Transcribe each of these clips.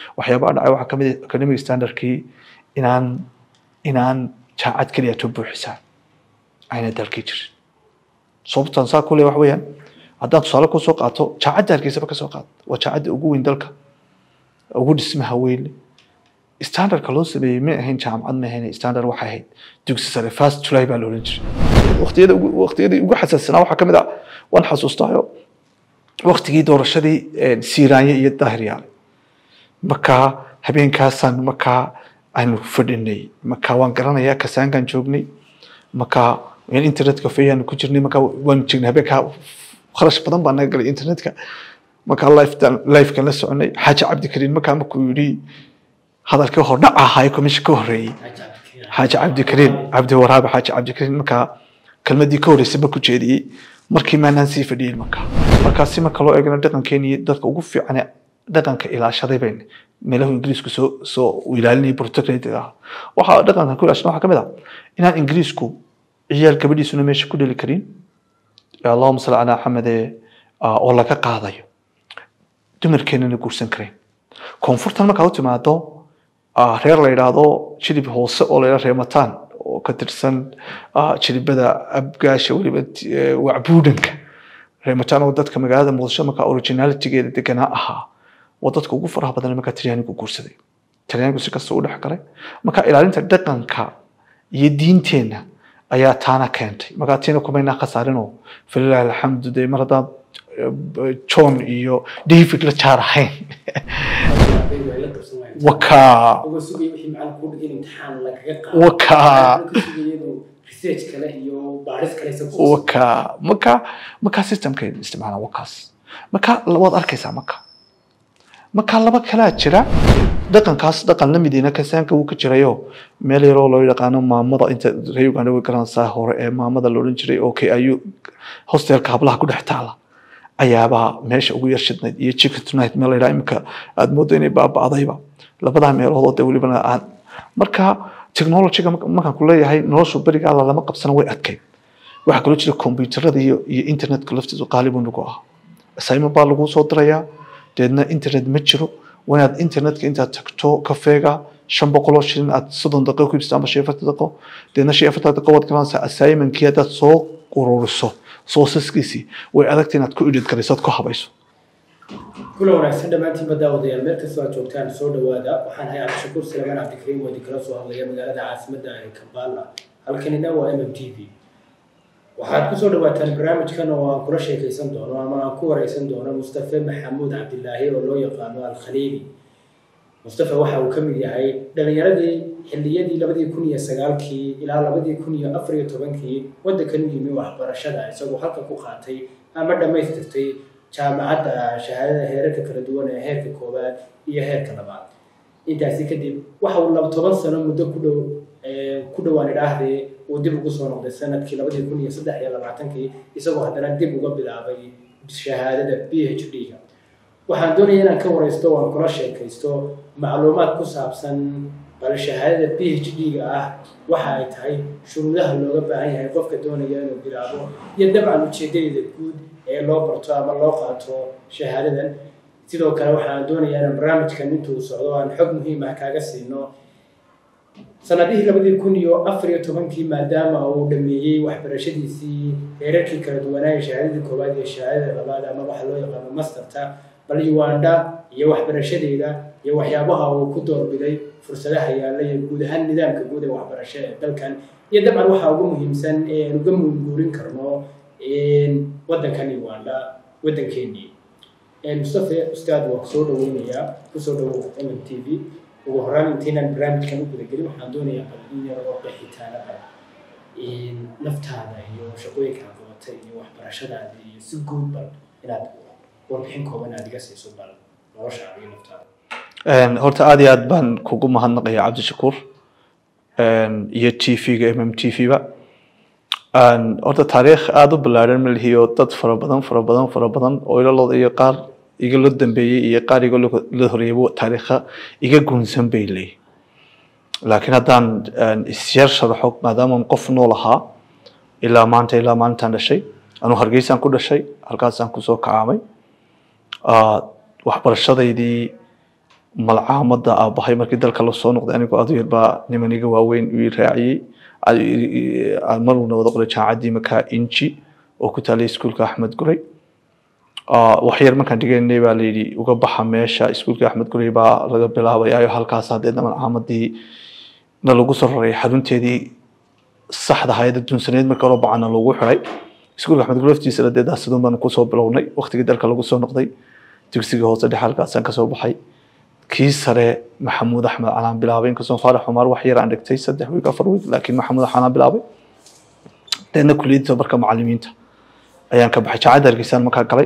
waxyaabaha dhacay waxaa kamid ah academic standardkii inaan inaan jaacad keliya to buuxisaa ayna dalkii jirin sababtan saa kule wax weeyaan haddaan tusaale kusoo qaato jaacadda hargeysaba kasoo qaad waa jaacadda ugu weyn dalka ugu dhismaha weyn standardka loo sameeyey ma ahayn jaamacad ma ahayn standard waxay ahayd dugsi sare first july baa la oran jiray waqtiyada ugu waqtiyadii ugu xasaassanaa waxaa kamid ah waan xasuustaayo waqtigii doorashadii siiraanye iyo daahir yaale markaa habeenkaasaan markaa aanu fadhinay markaa waan garanayaa kasaankaan joognay markaa internet cafeyaanu ku jirnay markaa waan jirnay habeenkaa kharash badan baa naga galay internetka markaa lifekan la soconay xaaji cabdikariin markaa markuu yidhi hadalkii hordhac ahaa komisha ka horreeyey xaaji cabdikariin cabdi waraabe xaaji cabdikariin markaa kelmadii ka horreysay markuu jeediyey markii maanaan sii fadhiyey markaa markaa si marka loo eegana dhaqankeeni dadka ugu fiican dhaqanka ilaashaday bayn meelahu ingiriisku soo soo ilaalinayay protectorate ah waxaa dhaqankan ku ilaashana waxaa kamid ah inaan ingiriisku ciyaal gabadhiisuna meesha ku dheli karin allahuma salli calaa xamede oo laga qaadayo dumarkeenana guursan karayn koonfurtan markaa u timaado reer la yidhaahdo jilib hoose oo la yidhahdo reemataan oo ka tirsan jilibada abgaasha weliba wacbuudhanka reemataan oo dadka magaalada muqdisho markaa originalitygeeda deganaa ahaa waa dadka ugu faraha badan markaa talyaanigu guursaday talyaanigu si kasta u dhex galay marka ilaalinta dhaqanka iyo diinteenna ayaa taana keentay markaa tiina kumaynaa khasaarinoo falilahi alxamdu dee mar haddaad john iyo david la jaar ahayn wakaa wakaa wakaa marka markaa systemkeeda isticmaala wakaas marka waad arkaysaa marka marka laba kalaa jira dhaqankaas dhaqan lamidiina kasaanka wuu ka jirayo meel yaroo loo yaqaano maamada inta reer uganda way garanaysaa hore ee maamada loodhan jiray oo kay ayuu hostelka hablaha ku dhex taala ayaabaa meesha ugu yar shidnayd iyo chicken tonight meel layidhaha imika aada moodo inay baaba'dayba labadaa meelood oo dee welibana aan marka technologyga markaan ku leeyahay noloshu berigaada lama qabsana way adkayd waxaa kaloo jira kombyuutarada iyo iyo internetka laftiisu qaalibu nagu ah assignment baa lagu soo dirayaa deedna internet ma jiro waa inaad internetka intaad tagto kafeega shan boqoloo shilin aad soddon daqiiqo ku ibsato ama shan afartan daqiiqo deedna shan afartan daqiiqo waad garanaysaa assignmentkii haddaad soo ururiso soosaskiisii way adagta inaad ku idhid garayso aad ku habayso kula wanaagsan dhammaantiinba daawadayaal meel kastoo aad joogtaan soo dhawaada waxaan hay cabdishakuur salamaan cabdikariim oo idinkala soo hadlaya magaalada caasimadda ee kampala halkanina waa m m t v waxaad kusoo dhawaataan barnaamijkan oo aan kula sheekaysan doono ama aan ku wareysan doono mustafe maxamuud cabdilaahi oo loo yaqaano alkhaliili mustafe waxa uu ka mid yahay dhalinyaradii xilliyadii labadii kun iyo sagaalkii ilaa labadii kun iyo afar iyo tobankii waddankan u yimi waxbarashada isagoo halka ku qaatay ama dhammaystirtay jaamacadda shahaadada heerarka kala duwan ee heerka koowaad iyo heerka labaad intaasi kadib waxa uu laba toban sano muddo ku dhow ku dhowaan idhaahdee uu dib ugu soo noqday sanadkii labadii kun iyo saddex iyo labaatankii isagoo haddana dib uga bilaabay shahaadada b h d-ga waxaan doonaya inaan ka wareysto oo aan kula sheekaysto macluumaad ku saabsan bal shahaadada b h d-ga ah waxa ay tahay shuruudaha looga baahan yahay qofka doonaya inuu bilaabo iyo dabcan ujeedadeeda guud ee loo barto ama loo qaato shahaadadan sidoo kale waxaan doonayaa inaan barnaamijkan intuu socdo aan xog muhiim ah kaaga siino sanadihii labadii kun iyo afar iyo tobankii maadaama uu dhameeyey waxbarashadiisii heerarkii kala duwanaaye shahaadadii koowaad iyo shahaadada labaad ama waxa loo yaqaano masterta bal uganda iyo waxbarashadeeda iyo waxyaabaha uu ku doorbiday fursadaha yaalla iyo guud ahaan nidaamka guud ee waxbarasho ee dalkan iyo dabcan waxaa ugu muhiimsan ee aan uga muunguurin karno waddankan uganda waddankeenii mustafe ustaad waa kusoo dhaweynayaa kusoo dhawow m m t v ugu horaan intaynaan barnaamijkan u gudagelin waxaan doonayaa bal in yar oo qeexitaana ah naftaada iyo shaqooyinka aad qabatay iyo waxbarashadaada iyo si guud bal inaad warbixin kooban aad iga siiso bal noloshaada iyo naftaada horta aada iyo aad baan kugu mahadnaqaya cabdishakuur iyo t v-ga m m t v-ba horta taariikh aada u ballaaran ma lihiyo dad fara badan fara badan fara badan oo ilalooda iyo qaar iga loo dambeeyey iyo qaar iga la horeeyay taariikha iga guunsan bay leeyihin laakiin haddaan isyar sharaxo maadaama qof nool ahaa ilaa maanta ilaa maalintaan dhashay anuu hargeysaan ku dhashay halkaasaan kusoo kacaamay waxbarashadaydii malcaamada aabahay markii dalka lasoo noqday anigoo adu yar baa niman iga waaweyn ii raaciyey maruna wada qoray jaamacaddii markaa inji oo ku taalay iskuulka axmed guray waxyar markaan dhiganay baa layidhi uga baxa meesha iskuulka axmed guray baa laga bilaabayayo halkaas hadeedna malcaamadii na lagu soo raray xarunteedii saxda hayada dunsaneed marka hore bacana lagu xiray iskuulka axmed guray laftiisa ladeedaa siduun baan kusoo bilownay waqtigii dalka lagu soo noqday dugsiga hoose dhexe halkaasaan kasoo baxay kii sare maxamuud axmed calaan bilaabay inkastoo faarax cumar wax yar aan dhigtay saddex wiig afar wiig laakiin maxamuud axmed bilaabay deedna kuliyadda marka macalimiinta ayaan ka baxay jaacadda hargeysaan markaa galay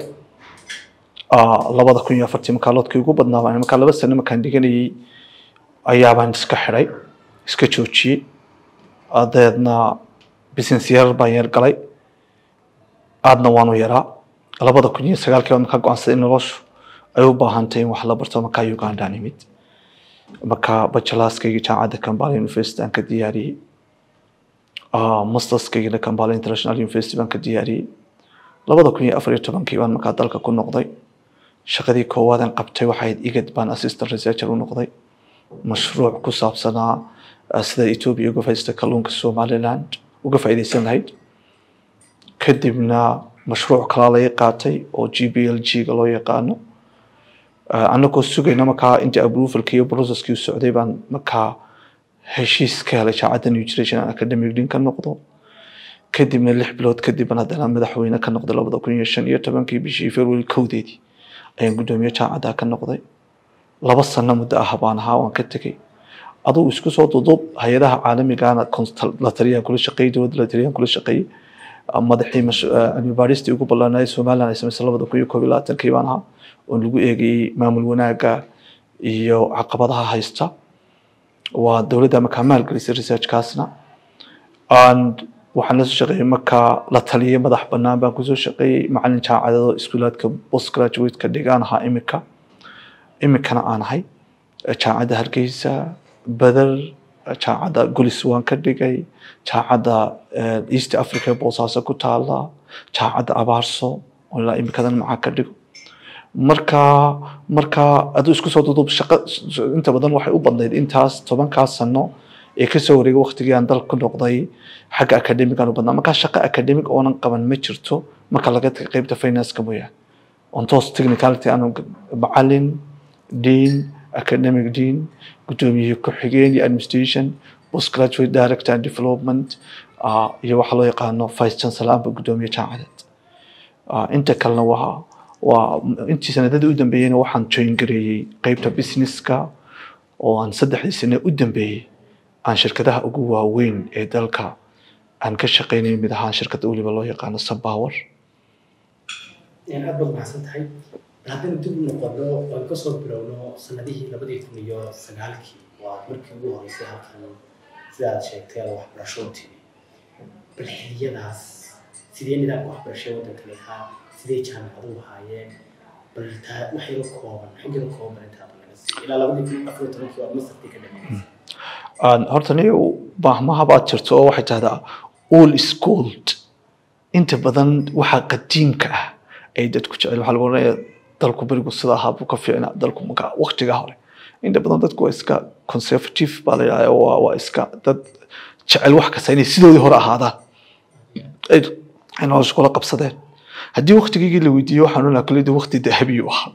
labada kun iyo afartii markaa loodkii ugu badnaa baan markaa laba sano markaan dhiganayay ayaabaan iska xidhay iska joojiyey dabeedna business yar baan yar galay aadna waanu yaraa labada kun iyo sagaalkii baan markaa go-aansaday noloshu ay u baahantay in wax la barto markaa ugandaan imid markaa bachelorskayga jaamacadda kambala university aan ka diyaariyey masterskaygana kambala international university baan ka diyaariyey labada kun iyo afar iyo tobankii baan markaa dalka ku noqday shaqadii koowaadan qabtay waxayd igad baan assistant researcher u noqday mashruuc ku saabsanaa sida ethiopia uga faa'iidaysta kalluunka somaliland uga faa'iidaysan lahayd kadibna mashruuc kalaa laga qaatay oo g b l g ga loo yaqaano anagoo sugayna markaa intii approvalki iyo processkii u socday baan markaa heshiis ka helay jaacadda new generation academic din ka noqdo kadibna lix bilood kadib baan haddana madaxweyne ka noqday labada kun iyo shan iyo tobankii bishii february kowdeedii ayaan guddoomiye jaacadda ka noqday laba sano muddo ah baan ahaa waan ka tegey adugu isku soo dudub hay-adaha caalamigana la taliyaan kula shaqeeyey dowladda la taliyaan kula shaqeeyey madaxii cilmi baadhistii ugu ballaanaaday somaliland ay samaysay labada kun iyo koob iyo labaatankii baan ahaa oo lagu eegayey maamul wanaagga iyo caqabadaha haysta waa dowladda markaa maalgelisay researchkaasna waxaan lasoo shaqeeyey markaa la taliyay madax bannaan baan kusoo shaqeeyey macalin jaamacadado iskuulaadka post graduate-ka dhigaan ahaa imika imikana aan ahay jaamacadda hargeysa badar jaamacadda gulis waan ka dhigay jaamacadda east africa boosaaso ku taala jaamacadda abaarso oo ilaa imikadan macaa ka dhigo marka marka aduu isku soo dudub shaqo inta badan waxay u badnayd intaas tobankaas sano ee kasoo wareegay waqtigii aan dalka ku noqday xagga academigan u badnaa markaa shaqo academic oonan qaban ma jirto marka laga taga qeybta financeka mooyaane on toos technicality aanu macalin dean academic dean guddoomiye ku-xigeen iyo administration postgraduate director and development iyo waxaa loo yaqaano vice chancellor amba guddoomiye jaamacadeed inta kalena waa waa intii sanadadii u dambeeyeyna waxaan join gareeyey qeybta businesska oo aan saddexdii sane u dambeeyey aan shirkadaha ugu waaweyn ee dalka aan ka shaqeynay mid ahaan shirkadda weliba loo yaqaano sunpower aad baad mahadsan tahay haddaynu dib u noqono oan kasoo bilowno sanadihii labadii kun iyo sagaalkii waa markii ugu horeysay halkan sida aad sheegtay aad waxbarasho timi bal xiliyadaas sidee nidaamka waxbarashada waddanka lahaa sidee jaamacaduhu ahaayeen bal taa wax yaro kooban xaggada kooban intaaba laga siiyo ilaa labadii kun afar iyo tobankii waad masarkii ka dhameysay horta ni baahmaha baad jirto oo waxay tahdaa all schooled inta badan waxa qadiimka ah ay dadku jecel waxaa lagu oranaya dalku berigu sida ahaa buu ka fiicnaa dalku markaa waqtigaa hore inta badan dadku waa iska conservative baa la yidhahdaa waa waa iska dad jecel wax kasta inay sidoodii hore ahaadaan ay ay nolosha kula qabsadeen haddii waqtigiigii la weydiiyo waxaan onaha kulida waqti dahabiyu ahaa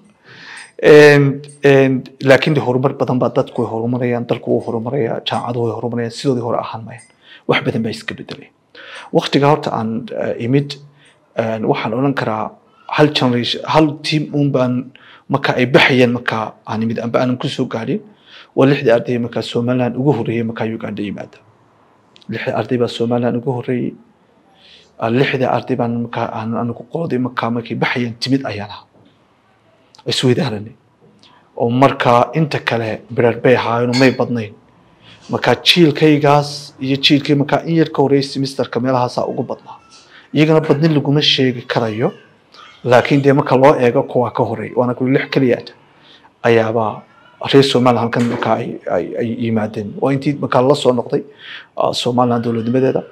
laakiin de horumar badan baa dadku way horumarayaan dalku wuu horumaraya jaamacaduhu way horumarayaan sidoodii hore ahaan mayaan wax badan baa iska bedelay waqtiga horta aan imid waxaan odhan karaa hal generation hal team un baan marka ay baxayeen marka aan imid amba aanan kusoo gaadhin waa lixdii arday markaa somaliland ugu horreeyey markaa uganda yimaada lixdii arday baa somaliland ugu horreeyey lixdii arday baan markaa aan anigu qoladii markaa markay baxayeen timid ayaan ahaa isweydaaranay oo markaa inta kale birar bay ahaayeen may badnayn markaa jiilkaygaas iyo jiilkay markaa in yar ka horreeyay semesterka meelahaasaa ugu badnaa iyagana badnin laguma sheegi karayo laakiin dee marka loo eego kuwaa ka horeey waana kuli lix keliyaata ayaabaa reer somaliland halkan markaa ay yimaadeen waa intii markaa la soo noqday somaliland dowladnimadeeda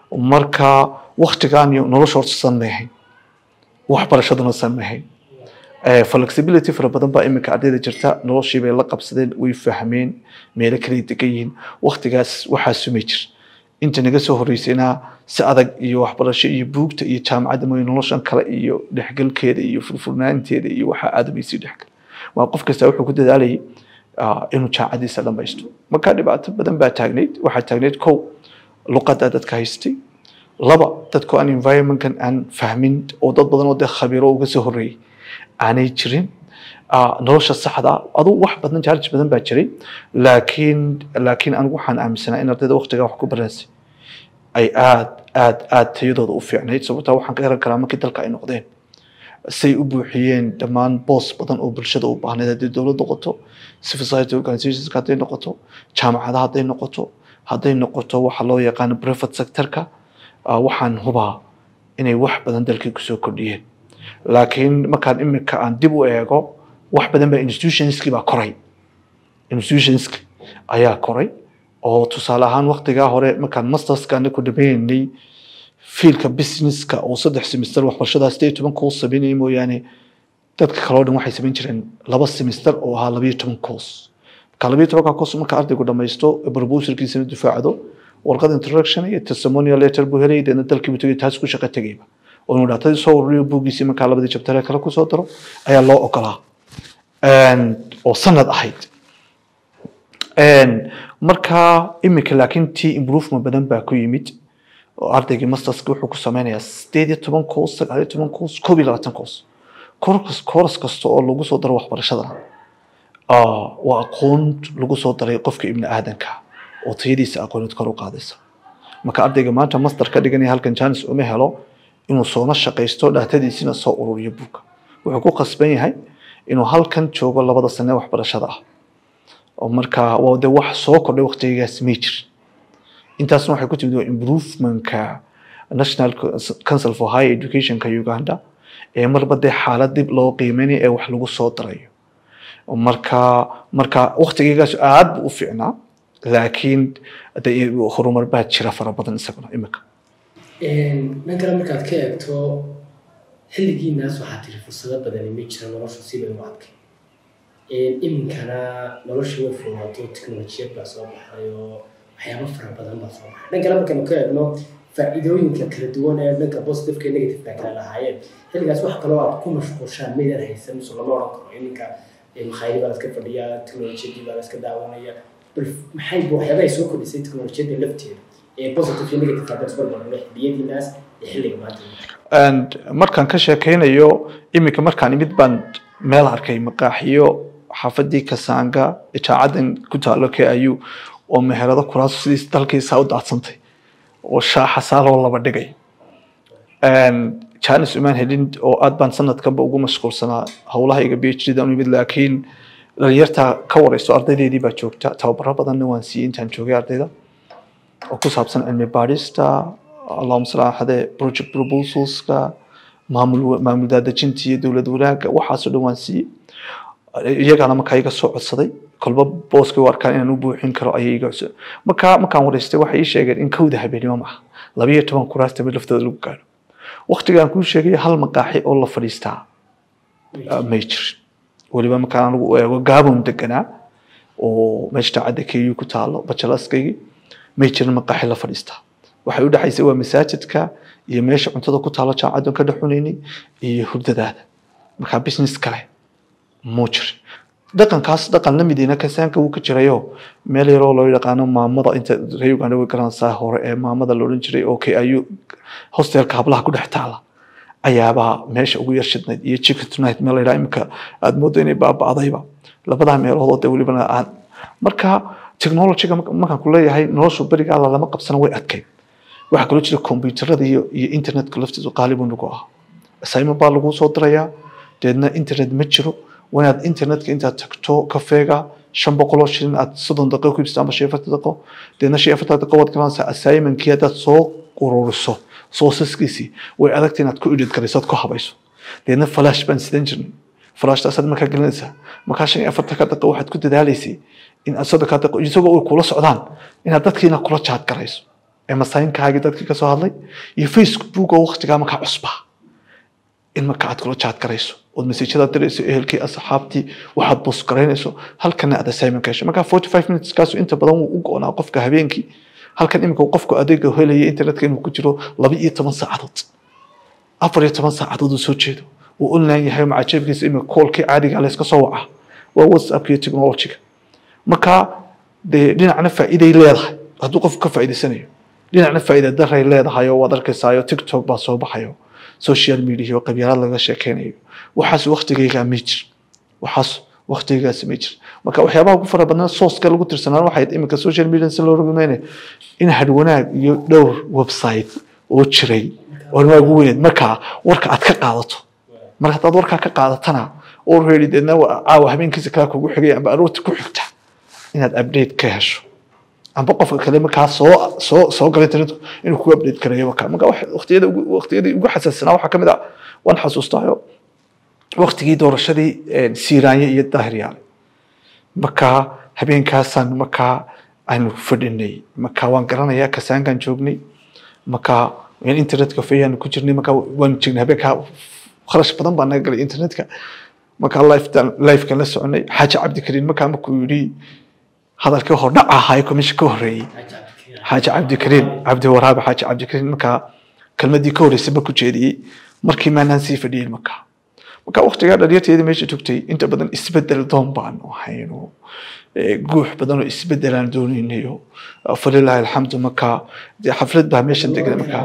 marka waktigaan iyo nolosha horta san may ahayn waxbarashaduna san may ahayn Eh, flexibility fara badan baa iminka ardayda jirta noloshii bay la qabsadeen way fahmeen meelo kale degan yihiin waqtigaas waxaa sumay jir inta naga soo horeysayna si adag iyo waxbarasho iyo buugta iyo jaamacadda mooye noloshan kale iyo dhexgalkeeda iyo furfurnaanteeda iyo waxaa aadamaysii dhexgal waa qof kasta wuxuu ku dadaalayay ah, inuu jaamacadiisa dhamaysto marka dhibaato badan baa taagnayd waxaa taagnayd kow luqadda dadka haystay laba dadku aan environmentkan aan fahmin oo dad badan oo dee khabiiro uga soo horreeyay aanay jirin Ah, nolosha saxda ah adu wax badan challenge badan baa jiray laakiin laakiin anigu waxaan aaminsanaa in ardayda waqtigaa wax ku baransay ay aad aad aad tayadooda u fiicnayd sababtaa waxaan ka garan karaa markii dalka ay noqdeen say u buuxiyeen dhammaan boos badan oo bulshada u baahnayd haddii dowlad noqoto civil society organizationska hadday noqoto jaamacadaha hadday noqoto hadday noqoto waxa loo yaqaano private sectorka ah, waxaan hubaa inay wax badan dalkii kusoo kordhiyeen laakiin markaan imika aan dib u eego wax badan baa institutionskii baa koray institutionski ayaa koray oo tusaale ahaan waqtigaa hore markaan masterska ku dhameynay fiilka businesska oo saddex semester waxbarashadaas sideed iyo toban course sameynaya mooyaane dadka kale oo dhan waxay samayn jireen laba semester oo ahaa labayo toban course marka labayo tobanka course marka ardaygu dhamaysto proposalkiisana difaacdo warqad introduction iyo testimonial letter buu helay deedna dalkii buu tegay taas ku shaqo tegayba oo inuu dhaatadii soo ururiyo buuggiisii markaa labadii jabtare kale kusoo daro ayaa loo ogolaa oo sanad ahayd marka imika laakiin tii improvement badan baa ku yimid oo ardaygii masterska wuxuu ku sameynayaa sideed iyo toban course sagaal iyo toban course koob iyo labaatan course course course kasta oo lagu soo daro waxbarashadana ah, waa aqoon lagu soo daray qofka ibni aadanka oo tayadiisa aqooneed kor u qaadaysa marka ardayga maanta master ka dhiganaya halkan janis uma helo inuu soona shaqaysto dhaatadiisina soo ururiyo buugga wuxuu ku khasban yahay inuu halkan joogo labada sane waxbarashada ah oo marka waa de wax soo kordhay waqtigaas may jirin intaasna waxay ku timid waa improvementka national council for higher educationka uganda ee marba dee xaalad dib loo qiimeynayo ee wax lagu soo darayo marka marka waqtigeygaas aad buu u fiicnaa laakiin de horumar baa jira fara badan isaguna imika dhan kale markaad ka eegto xilligiinaas waxaa tiri fursado badani ma jira noloshu sibay u adkay iminkana nolosha way fudaato tiknolojiyad baa soo baxay oo waxyaabo fara badan baa soo baxay dhan kale markaynu ka eegno faa'iidooyinka kala duwan ee dhanka positiveka iyo negativeka kala lahaayeen xilligaas wax kaloo aad ku mashquushaan maydaan haysan mise lama odhan karo iminka makhaayadi baa la iska fadhiyaa tiknolojiyadii baa la iska daawanaya bal maxay waxyaaba ay soo kordhisay tiknolojiyadda lafteeda ee positive iyo negative hadda isku barbarno xilliyadiinaas iyo xilliga maanta and markaan ka sheekeynayo iminka markaan imid baan meel arkay maqaaxiyo xaafadii kasaanga ijaacadan ku taalo k iu oo meherado kuraas sidiis dalkiisa u daadsantay oo shaaxa saaloo laba dhigay janis umaan helin oo aad baan sanadkanba ugu mashquulsanaa howlahayga b h d dan u imid laakiin dhalinyarta ka wareyso ardaydeedii baa joogta tababaro badanna waan siiyey intaan joogay ardayda oo ku saabsan cilmi baadhista allahuma sal axade project proposalska maamul maamul daadejinta iyo dowlad wanaagga waxaasoo dhan waan siiyey iyagaana markaa iga soo codsaday kolba booskay u arkaan inaan u buuxin karo ayay iga codsaday markaa markaan wareystay waxay ii sheegeen in kowda habeenimo maaha labayo toban kuraasta mid laftooda lagu gaadho waqtigaan kuu sheegay hal maqaaxi oo la fadhiistaa may jirin weliba markaan anigu u eego gaabon deganaa oo meesha daacadda ku ku taalo bajalaskaygii may jirin maqaaxi la fadhiistaa waxay u dhexaysay waa masaajidka iyo meesha cuntada ku taalo jaamacadan ka dhexunaynay iyo hurdadaada markaa business kale muu jirin dhaqankaas dhaqan la midiina kasaanka wuu ka jirayo meel yaroo loo yaqaano maamada inta reer uganda way garanaysaa hore ee maamada la odhan jiray oo k iu hostelka hablaha ku dhex taala ayaabaa meesha ugu yar shidnayd iyo chicken tonight meel la yidhaha imika aada moodo inay baaba'dayba labadaa meelood oo de welibana aan marka technologyga markaan ku leeyahay noloshu berigaa lama qabsana way adkayd waxaa kaloo jira kombyuutarada iyo iyo internetka laftiisu qaalibu nagu ah assignment baa lagu soo dirayaa deedna internet ma jiro waa inaad internetka intaad tagto kafeega shan boqoloo shilin aad soddon daqiiqo ku ibsato ama shan iyo afartan daqiiqo deedna shan iyo afartan daqiiqo waad garanaysaa assignmentkii haddaad soo ururiso soosaskiisii way adagta inaad ku edit garayso ood ku habayso deedna flash baan sidan jirnay flashtaasaad markaa gelinaysaa markaa shan iyo afartanka daqiiqo waxaad ku dadaalaysay in aad soddonka daqiiqo isagoo ay kula socdaan inaad dadkiina kula jaad garayso ee masaayiinkaagii dadkii kasoo hadlay iyo facebook oo waqtigaa markaa cusbaa in marka aad kula jaad garayso ood messajada dirayso ehelkii asxaabtii waxaad bus garaynayso halkana aad assignment ka hesho marka forty five minutes kaasu inta badan wuu u go-naa qofka habeenkii halkan iminka qofku adeega helaya internetka inuu ku jiro laba iyo toban saacadood afar iyo toban saacadood uu soo jeedo uu online yahay macajeebkiisa iminka koolkii caadiga layska soo waca waa whatsapp iyo technologyga marka dee dhinacna faa'iiday leedahay hadduu qofku ka faa'iidaysanayo dhinacna faa'iida daray leedahay oo waad arkaysayo tiktok baa soo baxayo social media oo qabyaalad laga sheekeynayo waxaas waktigaygaa ma jir waxaas waktigaygaas ma jir marka waxyaabaha ugu fara badnaa sooska lagu tirsanaan waxay iminka social media si loo rumaynayo in hadwanaag iyo dhowr website oo jiray oo waa ugu weyneed marka warka aad ka qaadato marka haddaad warkaa ka qaadatana oo reedi deedna caawa habeenkiisa kala kugu xigay amba aroorta ku xigta inaad update ka hesho amba qofka kale markaa soo soo soo galay internet inuu ku update karayo marka marka waqtiyada ugu waqtiyadii ugu xasaassanaa waxaa kamid ah waan xasuustaayo waqtigii doorashadii siiraanye iyo daahiryaale marka habeenkaasaan markaa aanu fadhinay marka waan garanayaa kasaankaan joognay marka internetka fayaan ku jirnay marka waan jirnay habeenkaa kharash badan baa naga galay internetka marka lifekan la soconay xaaji cabdikariin markaa markuu yidhi hadalkii hordhac ahaa komisha ka horeeyey xaaji cabdikariin cabdi waraabe xaaji cabdikariin markaa kelmadii ka horeysay markuu jeediyey markii maanaan sii fadhiyey markaa marka waqtigaa dhalinyarteedii meesha joogtay inta badan isbedel doon baanu ahayno guux badan oo isbedelaan doonaynayo falilahi alxamdu marka dee xaflad baa meeshan degan markaa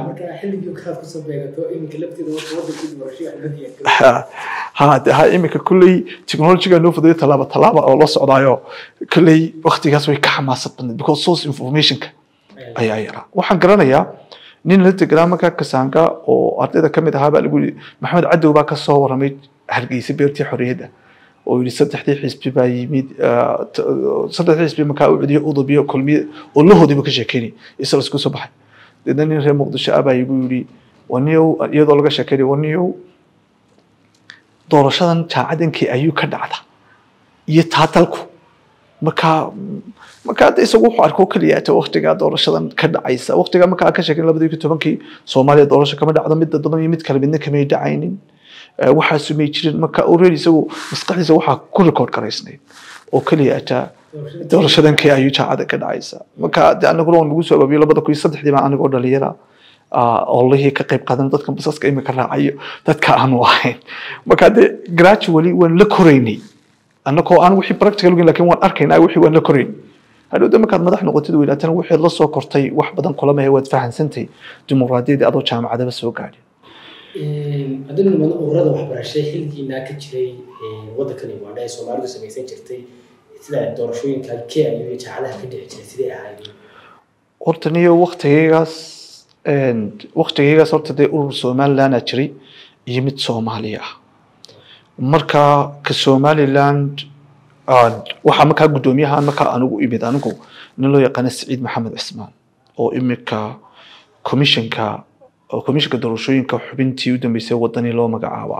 ha de ha iminka kulley technologyga noo fudayo tallaaba tallaaba oo la socdaayo kulley waqtigaas way ka xamaasad badnayd because source informationka ayaa yaraa waxaan garanayaa nin la deganaa markaa kasaanga oo ardayda kamid ahaa baa lagu yidhi maxamed cadow baa kasoo waramay hargeysa beertii xorriyadda oo yidhi saddexdii xisbi baa yimid saddexdii xisbi markaa u cudiyay udubiyo kulmiye oo lahoodiiba ka sheekeynay isla isku soo baxay deedna nin reer muqdisho ah baa igu yidhi waniyow iyadoo laga sheekeynay waniyow doorashadan jaacadankii ayuu ka dhacda iyo taatalku markaa markaa de isagu wuxuu arko keliya ta waqtigaa doorashadan ka dhacaysa waqtigaa markaa ka sheekin labadii kun tobankii soomaaliya doorasho kama dhacdo mid dadban iyo mid kale midna kamay dhacaynin waxaasu may jirin marka already isagu maskaxdiisa waxaa ku record garaysnayd oo keliya ata doorashadan kii ayuu jaacada ka dhacaysa marka de anaguna waan lagu soo abaabiyo labada kun iyo saddexdii baa anigoo dhalinyara olihii ka qayb qaadan dadka basaska imika raacayo dadka aanu ahayn marka de gradually waan la koraynay annagoo aan wixii practical ogeyn lakin waan arkaynaa wixii waan la korayn hadhowda markaad madax noqotid weynaatana wixii la soo kortay wax badan kulamahe waad fahansantay dimuqraadiyadii adoo jaamacadaba soo gaadhin haddii niman ururada waxbarashay xilligiinaa ka jiray waddankan ugandha ee soomaalidu samaysan jirtay sida doorashooyinka kenya iyo jaacadaha ka dhici jiray sidee ahayd horta niyo waktigaygaas waktigaygaas horta dee urur somalilandaa jiray iyo mid soomaaliya ah marka ka somaliland waxaa markaa guddoomiyahan markaa anigu imid anigu nin loo yaqaana saciid maxamed cismaan oo imika commissionka commissionka doorashooyinka xubintii u dambeysay wadanii loo magacaaba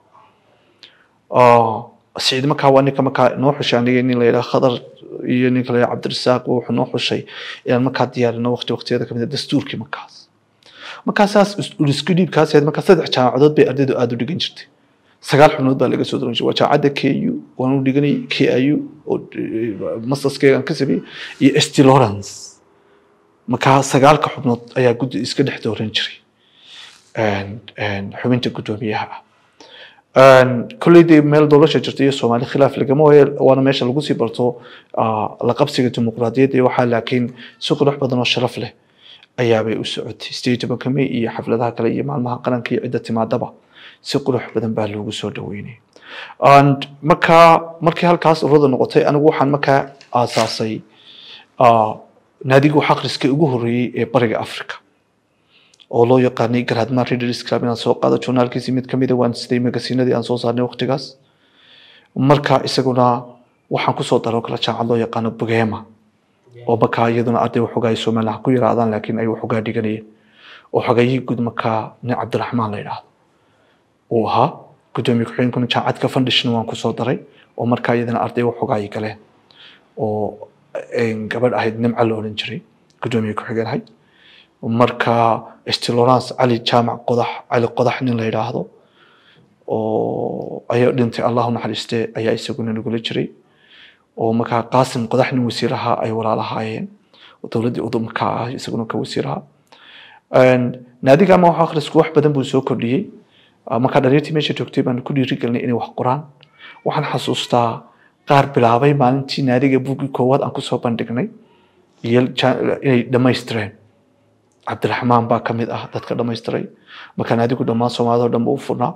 ah saciid markaa waa ninka markaa noo xushay aniga nin la yidhaha khadar iyo ninka la yidhaha cabdirasaaq wuxuu noo xushay inaan markaa diyaarino waqti waqtiyada kamid a dastuurkii markaas markaasaas isku dhiibkaas ahayd markaa saddex jaamacadood bay ardaydu aada u dhigan jirtay sagaal xubnood baa laga soo doran jiray waa jaamacadda ku waan u dhiganay kiu oo masterskeegan ka sameeyey iyo st lawrence markaa sagaalka xubnood ayaa guddi iska dhex dooran jiray xubinta guddoomiyaha ah kolley dee meel doorasha jirta iyo soomaali khilaaf lagama waayo waana meesha lagu sii barto la qabsiga dimuqraadiyadda iyo waxaa laakiin si qurux badan oo sharaf leh ayaabay u socotay state tobanka may iyo xafladaha kale iyo maalmaha qaranka iyo cidda timaadaba si qurux badan baa loogu soo dhaweynay markaa markii halkaas ururada noqotay anigu waxaan markaa aasaasay naadigu xaqriska ugu horreeyey ee bariga africa oo loo yaqaanay garaadma readers club inaan soo qaado journaalkiisii mid kamid a waan siday magasiinadii aan soo saarnay waqtigaas marka isaguna waxaan kusoo daro kala jaacad loo yaqaano bugema oo markaa iyaduna arday waxoogaa ay somaliland ku yaraadaan laakiin ay waxoogaa dhiganayeen oo xogayihii guud markaa nin cabdiraxmaan la yidhaahdo uu ahaa guddoomiye ku-xigeenkuna jaacadka foundation waan kusoo daray oo markaa iyadana arday waxoogaa ay galeen oo gabadh ahayd nimca la odhan jiray guddoomiye ku-xigeen ahayd marka stilorance cali jaamac qodax cali qodax nin la yidhaahdo oo ayaa dhintay allahu naxariiste ayaa isaguna nagula jiray oo markaa qaasim qodax nin wasiir ahaa ay walaalahaayeen oo dowladdii udumka ah isaguna ka wasiir ahaa naadiga ama wax akhrisku wax badan buu soo kordhiyey markaa dhalinyartii meesha joogtay baan ku dhiirigelinay inay wax qoraan waxaan xasuustaa qaar bilaabay maalintii naadiga buuggii koowaad aan kusoo bandhignay iyo inay dhammaystireen cabdiraxmaan baa ka mid ah dadka dhammaystiray markaa naadigu dhammaan soomaalida oo dhan ba u furnaa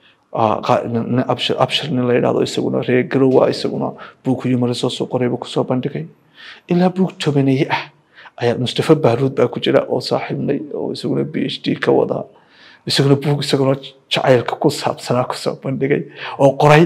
abshir nin la yidhahdo isaguna reer garowa isaguna buug yumari soo soo qoray buu kusoo bandhigay ilaa buug tobaneeye ah ayaa mustafa baaruud baa ku jira oo saaxiibnay oo isaguna b h d ka wadaa isaguna buug isaguna jacaylka ku saabsanaa kusoo bandhigay oo qoray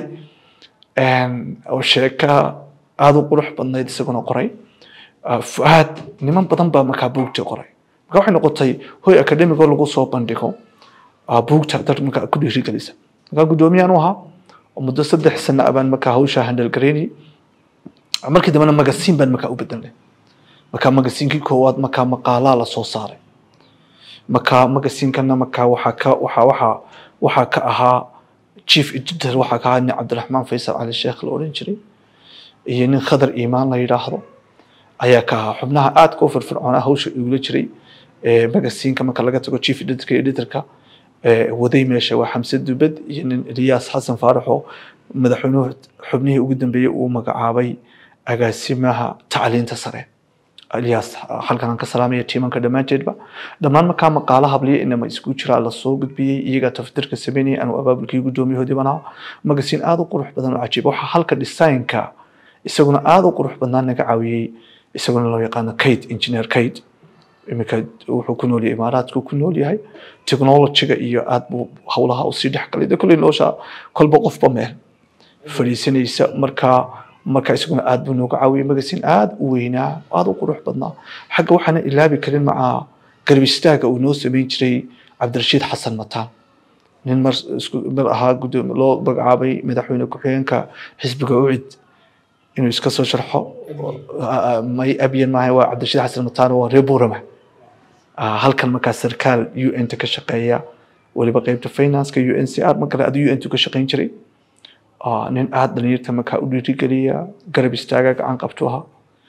oo sheeka aada u qurux badnayd isaguna qoray fuaad niman badan baa markaa buugtii qoray marka waxay noqotay hoy academigoo lagu soo bandhigo buugta dad markaa ku dhiirigelisa markaa guddoomiyaan u ahaa oo muddo saddex sano ah baan markaa hawshaa handal garaynayay markii dambena magasiin baan markaa u bedelnay markaa magasiinkii koowaad markaa maqaalaa la soo saaray markaa magasiinkana markaa waxaa ka waxaa waxaa waxaa ka ahaa chief editor waxaa ka ahaa nin cabdiraxmaan faysal cali sheekh la odhan jiray iyo nin khadar iimaan la yidhaahdo ayaa ka ahaa xubnaha aadka u firfircoonaa hawsha igula jiray magasiinka marka laga tago chief editorka editorka waday meesha waa xamse dubad iyo nin eliyaas xasan faarax oo madaxweynuhu xubnihii ugu dambeeyey uu magacaabay agaasimaha tacliinta sare eliyaas halkan aan ka salaamaya tiimanka dhammaanteedba dhammaan markaa maqaala habliya inama isku jiraa lasoo gudbiyey iyagaa tafdirka sameynayay anuu abaabulkii guddoomiyahoodii banaa magasiin aada u qurux badan oo cajiib waxaa halka designka isaguna aada u qurux badnaa naga caawiyey isaguna loo yaqaano kate engineer kate iminka wuxuu ku nool yahay imaaraadku ku nool yahay technologyga iyo aad buu howlaha usii dhex galay de kolley nolosha kolba qofba meel fadhiisanaysa markaa marka isaguna aad buu nooga caawiyey magasiin aad u weynaa aada u qurux badnaa xagga waxaana ilaabi karin maca garab istaaga uu noo sameyn jiray cabdirashiid xasan mataan nin mar isku mar ahaa gudoomi loo magacaabay madaxweyne ku-xigeenka xisbiga ucid inuu iska soo sharxo may abyan maaha waa cabdirashiid xasan mataan waa reer buurama halkan markaa sarkaal u n ta ka shaqeeya weliba qeybta financeka u n c r ma kale adu u n tu ka shaqeyn jiray nin aada dhalinyarta markaa u dhiirigeliya garab istaaga gacan qabtu ahaa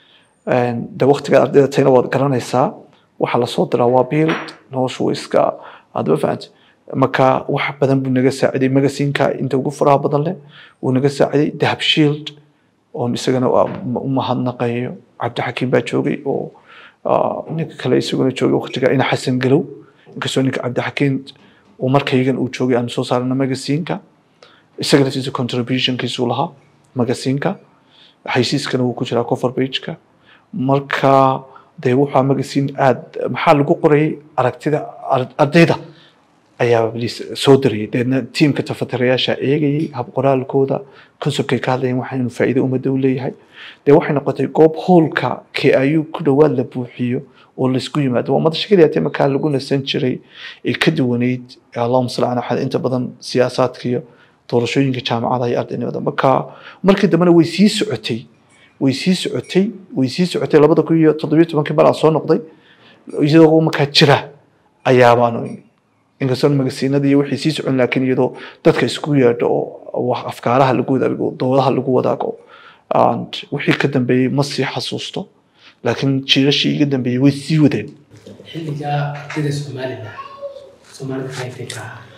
de waktigaad ardayda tayna waad garanaysaa waxaa lasoo diraa waa biil noloshu way iska adaba fahamta marka wax badan buu naga saaciday magasiinka inta ugu faraha badan leh wuu naga saaciday dahab shield oon isagana u mahadnaqayo cabdixakiim baa joogay oo ninka kale isaguna joogay waktiga ina xasan galow inkastoo ninka cabdixakiim uu markaygan uu joogay aan soo saarana magasiinka isaga laftiisa contributionkiisuu lahaa magasiinka xaysiiskana wuu ku jiraa cover pageka marka dee wuxaa magasiin aad maxaa lagu qorayay aragtida ardayda ayaa soo darayay deedna tiimka tafatirayaasha eegayay hab qoraalkooda conceptkay ka hadlayeen waxa inuu faa'iido ummadda u leeyahay dee waxay noqotay goob howlka k iu ku dhowaad la buuxiyo oo laisku yimaado waa madasha keliya tee markaa lagu nasan jiray ee ka duwaneyd allahuma salli ala axad inta badan siyaasaadkiyo doorashooyinka jaamacada iyo ardaynimada marka markii dambena way sii socotay way sii socotay way sii socotay labada kun iyo toddobiyo tobankii mar aan soo noqday iyadoo markaa jira ayaabaanu inkastoo magasiinadii wixii sii socon laakiin iyadoo dadka isku yeedho oo afkaaraha lagu wadaago doodaha lagu wadaago wixii ka dambeeyey ma sii xasuusto laakiin jiirashii iga dambeeyey way sii wadeen xilligaa ardayda soomaalida soomaalida qaybtay ka ahaa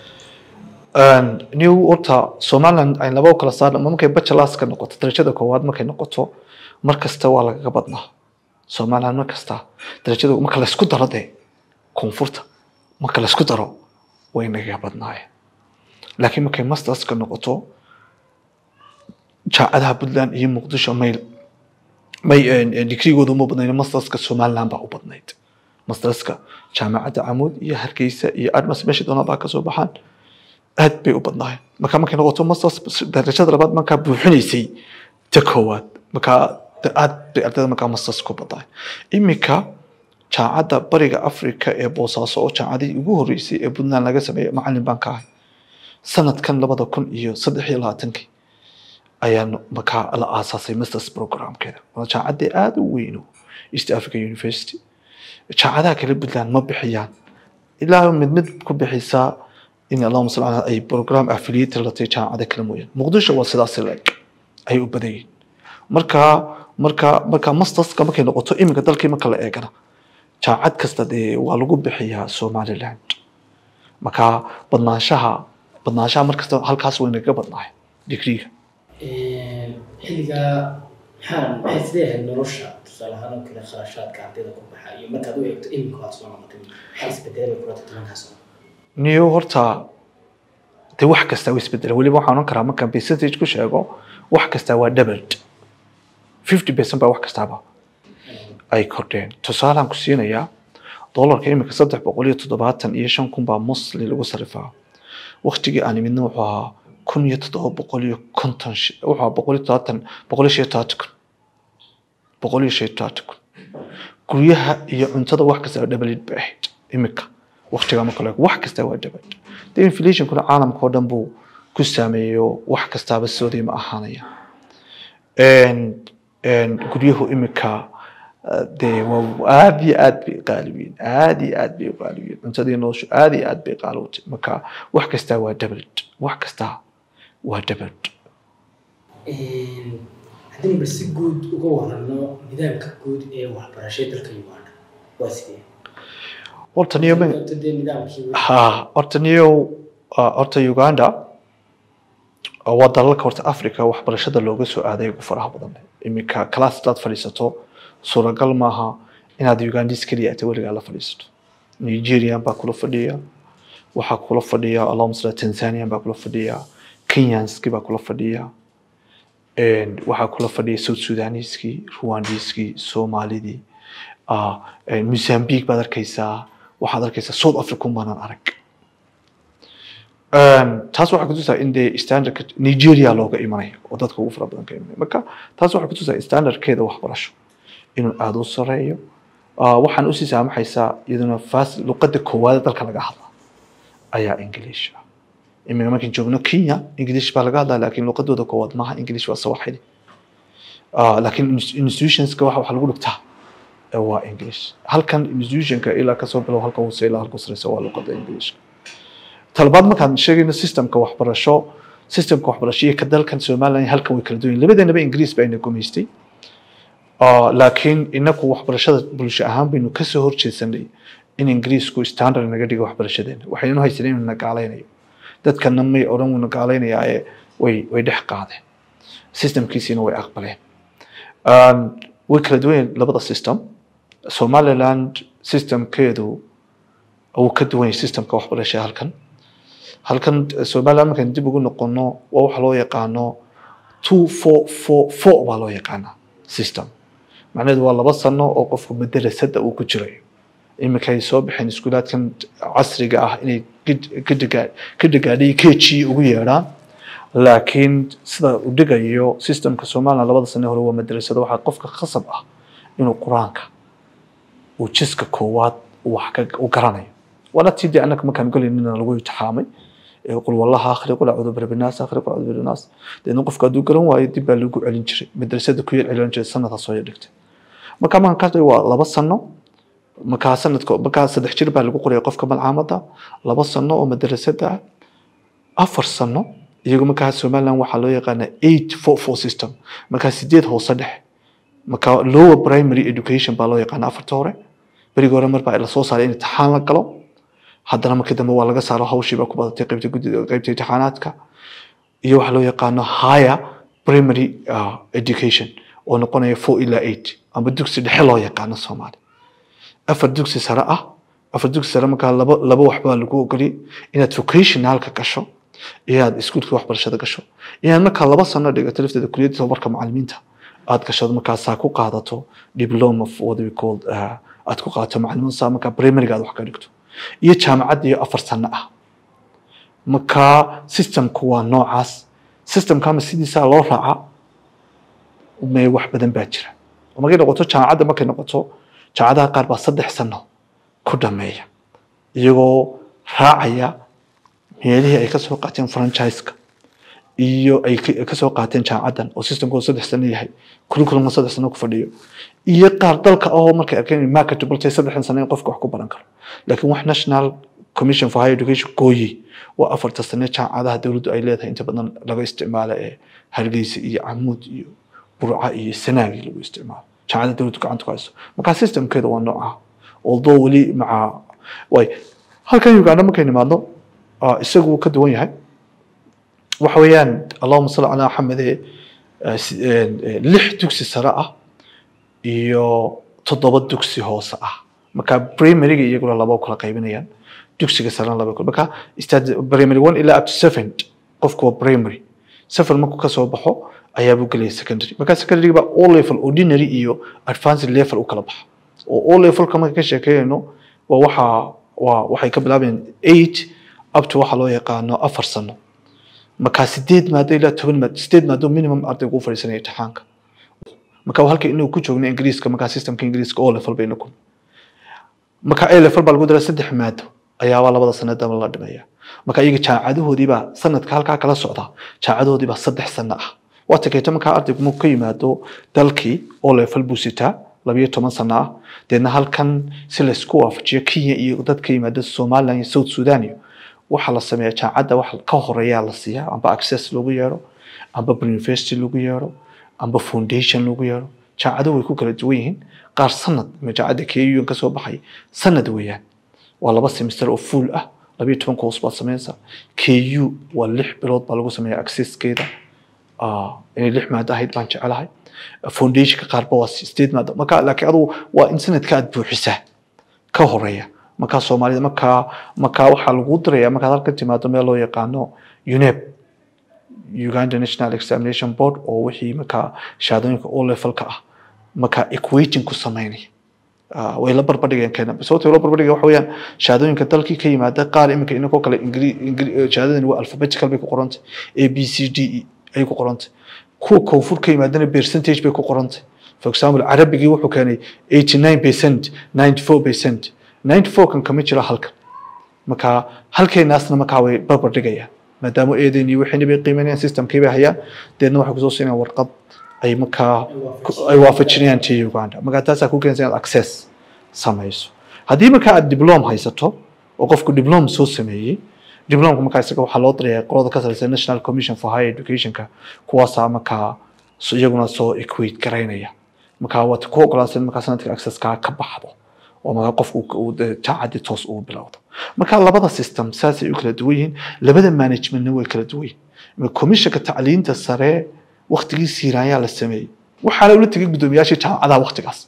new horta somaliland ay laba u kala saarna markay bachelorska noqoto darajada koowaad markay noqoto mar kasta waa lagaga badnaa somaliland mar kasta darajada marka laysku daro dee koonfurta marka laysku daro way nagaga badnaayeen laakiin markay masterska noqoto jaacadaha puntland iyo muqdisho may may digrigooda uma badnayn masterska somaliland baa u badnayd masterska jaamacadda camuud iyo hargeysa iyo admas meesha doonaa baa kasoo baxaan aad bay u badnaayeen marka markay noqoto masters darajada labaad markaa buuxinaysay ta koowaad markaa aad bay ardayda markaa masters ku badnaayeen iminka jaamacadda bariga africa ee boosaaso oo jaamacadii ugu horeysay ee puntland laga sameeyay macalin baan ka ahay sanadkan labada kun iyo saddex iyo labaatankii ayaa markaa la aasaasay masters programkeeda waa jaamacaddii aada u weyno east africa university jaamacadaha kale puntland ma bixiyaan ilaa mid mid ku bixisaa in allahuma salli ala ay program affiliated la tahay jaamacada kale mooyaan muqdisho waa sidaas leeg ay u badan yihiin marka marka marka masterska markay noqoto iminka dalkii marka la eegana jaamacad kasta dee waa lagu bixiyaa somaliland marka badnaanshaha badnaanshaha markasta halkaas way naga badnahay digriga xilligaa maxaa maxay sidee ahayd nolosha tusaale ahaan oo kale kharashaadka ardayda ku baxa iyo markaad u eegto iminka waad soo noqotay maxay isbedelay bay kula tobankaas niyo horta dee wax kasta way isbedela weliba waxaan oran karaa markaan percentage ku sheego wax kasta waa doubled fifty percent baa wax kastaaba ay kordheen tusaalaan ku siinayaa dollarka iminka saddex boqol iyo toddobaatan iyo shan kun baa mosli lagu sarifaa waktigii aan imidna wuxuu ahaa kun iyo toddoba boqol iyo konton wuxuu ahaa boqol iyo toddobaatan boqol iyo shan iyo todobaatan kun boqol iyo shan iyo todobaatan kun guryaha iyo cuntada wax kasta dhabalid bay ahayd iminka waktigaa marka laego wax kasta waa dhabad dee inflationkuna caalamka oo dhan buu ku saameeyo wax kastaaba soodii ma ahaanaya guryahu iminka dee waa aad iyo aad bay qaalibiin aad iyo aad bay qaalibiin cuntadii noloshu aad iyo aad bay qaalowtay marka wax kastaa waa dabad wax kastaa waa dabad haddii bal si guud uga warano nidaamka guud ee waxbarashada dalka uganda waa sidee horta niyo dee nidaamkii ha horta niyo horta uganda waa dalalka horta africa waxbarashada looga soo aaday ugu faraha badan iminka class hadaad fadhiisato suuragal maaha inaad ugandis keliya ata weligaa la fadhiisato nigerian baa kula fadhiya waxaa kula fadhiya allahuma sala tanzanian baa kula fadhiya kenyanski baa kula fadhiya waxaa kula fadhiya south sudaniskii rwandiskii soomaalidii mozambique baad arkaysaa waxaad arkaysaa south africa umbaanan arag taas waxay kutusaa in dee standardka nigeria looga imanaya oo dadka ugu fara badan ka imanaya marka taas waxay kutusaa standardkeeda waxbarasho inuu aada u sareeyo waxaan usii saamaxaysaa iyaduna fas luqadda koowaad dalka laga hadla ayaa english ah iminka markaan joogno kenya english baa laga hadlaa laakiin luqadooda koowaad maaha english waa sawaxili laakiin institutionska waxa waxa lagu dhigtaa waa english halkan institutionka ilaa kasoo bilow halka hoose ilaa halka sareysa waa luqadda englishka talabaad markaan sheegayno systemka waxbarasho systemka waxbarasho iyo ka dalkan somaliland halkan way kala duwan yihin labadeenaba ingiriis baa ina gumaystay laakiin inaku waxbarashada bulsho ahaan baynu kasoo horjeedsanay in ingiriisku standard naga dhigo waxbarashadeena waxaynu haysanay inuu nagaalaynayo dadkana may odhan wuu nagaalaynaya ee way way dhex qaadeen systemkiisiina way aqbaleen way kala duwan yihin labada system somaliland systemkeedu uu ka duwan yahay systemka waxbarashada halkan halkan somaliland markaan dib ugu noqono waa waxa loo yaqaano two four four four baa loo yaqaanaa system macnaheedu waa laba sano oo qofku madarasada uu ku jirayo iminka ay soo baxeen iskuulaadkan casriga ah inay ka dhagaadhay keji ugu yeedhaan laakiin sida uu dhigayo systemka somaliland labada sane hore waa madrasada waxaa qofka khasab ah inuu qur-aanka uu jiska koowaad wax u garanayo waana tii dee annaka markaan galaynina lagu imtixaamay qul wallaha akhri qul acuudu birabinaas akhri qul acuudu birabinaas deedna qofka hadduu garan waayo dib baa lagu celin jiray madrasada ku yar celin jiray sanadkaas soo dhigtay marka markaan ka waa laba sano markaa sanadka markaa saddex jir baa lagu qoraya qofka malcaamada laba sano oo madrasada ah afar sano iyagu markaa somaliland waxaa loo yaqaana eight four four system markaa sideed hoose dhex marka lower primary education baa loo yaqaana afarta hore berigi hore mar baa lasoo saaray in imtixaan la galo haddana markii dambe waa laga saaro hawshii baa ku badatay qaybta guddida qaybta imtixaanaadka iyo waxa loo yaqaano higher primary uh, education oo noqonaya four ilaa eight ama dugsi dhexe loo yaqaano soomaali afar dugsi sare ah afar dugsi sare markaa laba laba waxbaa lagu ogoliyay inaad vocationalka gasho inaad iskuulka waxbarashada gasho inaad markaa laba sano dhigato lafteeda kuliyadda tababarka macalimiinta aad gasho markaasaa ku qaadato diploma of what we called uh, aad ku qaadato macalimiin saa markaa primaryga aad wax ka dhigto iyo jaamacad iyo afar sano ah markaa systemku waa noocaas systemkama sidiisaa loo raaca me wax badan baa jira markay noqoto jaamacadda markay noqoto jaamacadaha qaar baa saddex sano ku dhameeya iyagoo raacaya meelihii ay kasoo qaateen franchiska iyo ay kasoo qaateen jaamacaddan oo systemkooda saddex sano yahay curriculumka saddex sano ku fadhiyo iyo qaar dalka ahoo markay arkeen marketable tahay saddexdan sano in qofka wax ku baran karo laakiin wax national commission for higher education gooyi waa afarta sane jaamacadaha dowladdu ay leedahay inta badan laga isticmaalo ee hargeysa iyo camuud iyo burca iyo sanaagi lagu isticmaalo jaamacada dowladdu gacanta ku hayso marka systemkeeda waa nooca although weli maca way halkan uganda markay nimaadno ah, isagu wuu ka duwan yahay waxa weeyaan allahuma salli calaa maxamed ee eh, si- eh, eh, lix dugsi sare ah iyo toddoba dugsi hoose ah marka primaryga iyaguna laba u kala qaybinayaan dugsiga sarena laba kala marka stad primary one ilaa up to seven qofku waa primary seven markuu kasoo baxo ayaabuu gelaya secondary marka secondary baa o level ordinary iyo advanced level u kala baxa oo o levelka marka ka sheekeynayno waa waxa waa waxay ka bilaabayaan eight up to waxa loo yaqaano afar sano marka sideed maado ilaa toban maado sideed maado minimum ardaygu u fadhiisanaya imtixaanka marka halka inuu ku joogno ingiriiska marka systemka ingiriiska o level bayna ku marka a level baa lagu daraa saddex maado ayaabaa labada sanadaba la dhimaya marka iyaga jaamacadahoodiibaa sanadka halkaa kala socda jaamacadahoodiibaa saddex sano ah waa takeeto markaa ardaygu markuu ka yimaado dalkii o level buu sitaa labiyo toban sano ah deedna halkan si laysku waafajiyo kenya iyo dad ka yimaada somaliland iyo south sudan iyo waxaa la sameeyaa jaamacadda wax ka horeeyaa la siiyaa amba access lagu yeero amba university lagu yeero amba foundation lagu yeero jaamacado way ku kala duwan yihiin qaar sanad ama jaamacadda ku ka soo baxay sanad weeyaan waa laba semester oo full ah labiyo toban course baad sameynaysaa ku waa lix bilood baa lagu sameeyaa accesskeeda Ah, inay lix maado ahayd baan jecelahay foundationka qaarba waa sideed maado marka laakiin adugu waa in sanadka aad buuxisaa ka horeeya markaa soomaalida markaa markaa waxaa lagu diraya markaad halkan timaado meel loo yaqaano unep uganda national examination board oo wixii markaa shahaadooyinka o levelka ah markaa equating ku sameynaya Ah, way la barbardhigeen kenya sababta la barbardhigeen waxa weeyaan shahaadooyinka dalkii ka yimaada qaar iminka inakoo kale ingiri ingiri shahaadadani waa alphabetical bay ku qorantay a b c d e ayay ku qorantay kuwa koonfur ka yimaadana percentage bay ku qorantay for example carabigii wuxuu keenay 89 percent 94 percent 94 kan kama jiro halkan marka halkeenaasna markaa way barbar dhigayaan maadaama eedeen iyo wixiina bay qiimeynayaan systemkii bay hayaan deedna waxay kusoo siinayaan warqad ay markaa ku- ay waafajinayaan tii uganda marka taasaa ku keenaysa inaad access samayso haddii markaa aad diplom haysato oo qofku diplom soo sameeyey diplomka markaa isaga waxaa loo dirayaa qolada ka sareysa national commission for higher educationka kuwaasaa markaa so- iyaguna soo equate garaynaya markaa waad ku ogolaansan markaa sanadka accesskaa ka baxdo oo markaa qofku uu dee jaacadii toos ugu bilowdo marka labada system saasay u kala duwan yihiin labada managementna way kala duwan yihiin commissionka tacliinta sare waktigii siiraayaa la sameeyey waxaana ula tegay guddoomiyaashii jaamacadaha waktigaas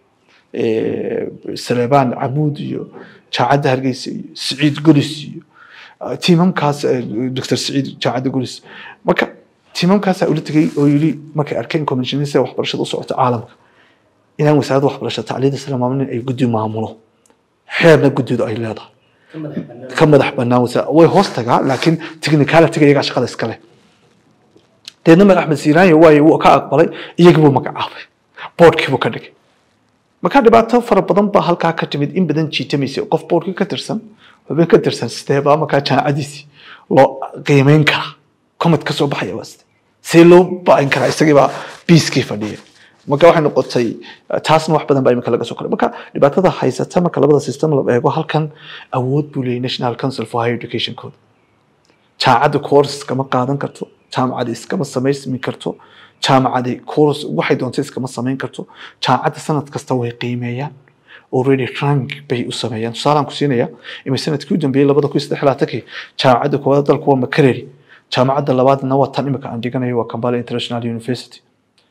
Eh, saleebaan camuud iyo jaacadda hargeysa iyo siciid golis iyo ah, tiimamkaas eh, dr siciid jaacadda golis marka tiimamkaasaa ula tegay oo yili markay arkeen commissionista waxbarashada u socota caalamka inaan wasaaradda waxbarashada tacliinta sare maamulin ay guddi maamulo xeerna guddidu ay leedahay ka madax bannaan ka madax bannaan wasa way hoos tagaa laakiin technicality iyagaa shaqada iskale deedna madax axmed siiraanya waayo wuu ka aqbalay iyagii buu magacaabay boardkii buu ka dhigay marka dhibaato fara badan baa halkaa ka timid in badan jiitamaysay qof boardkii ka tirsan xubin ka tirsan sidee baa markaa jaamacadiisii loo qiimeyn karaa comment ka soo baxaya waa side see loo ba'in karaa isagii baa biiskii fadhiya marka waxay noqotay eh, taasna wax badan baa imika laga soo koray marka dhibaatada haysata marka labada system la eego halkan awood buu leeyahay national council for higher education code jaamacadda course iskama qaadan karto jaamacadda iskama samaysmi karto jaamacadda course waxay doonta iskama samayn karto jaamacadda sanad kasta way qiimeeyaan already rank bay u sameeyaan tusaalaan ku siinaya imay sanadkii u dambeeyey labada kun iyo saddex iyo labaatankii jaamacadda koowaad dalku waa makereri jaamacadda labaadna waa tan imika aan dhiganayo waa kampala international university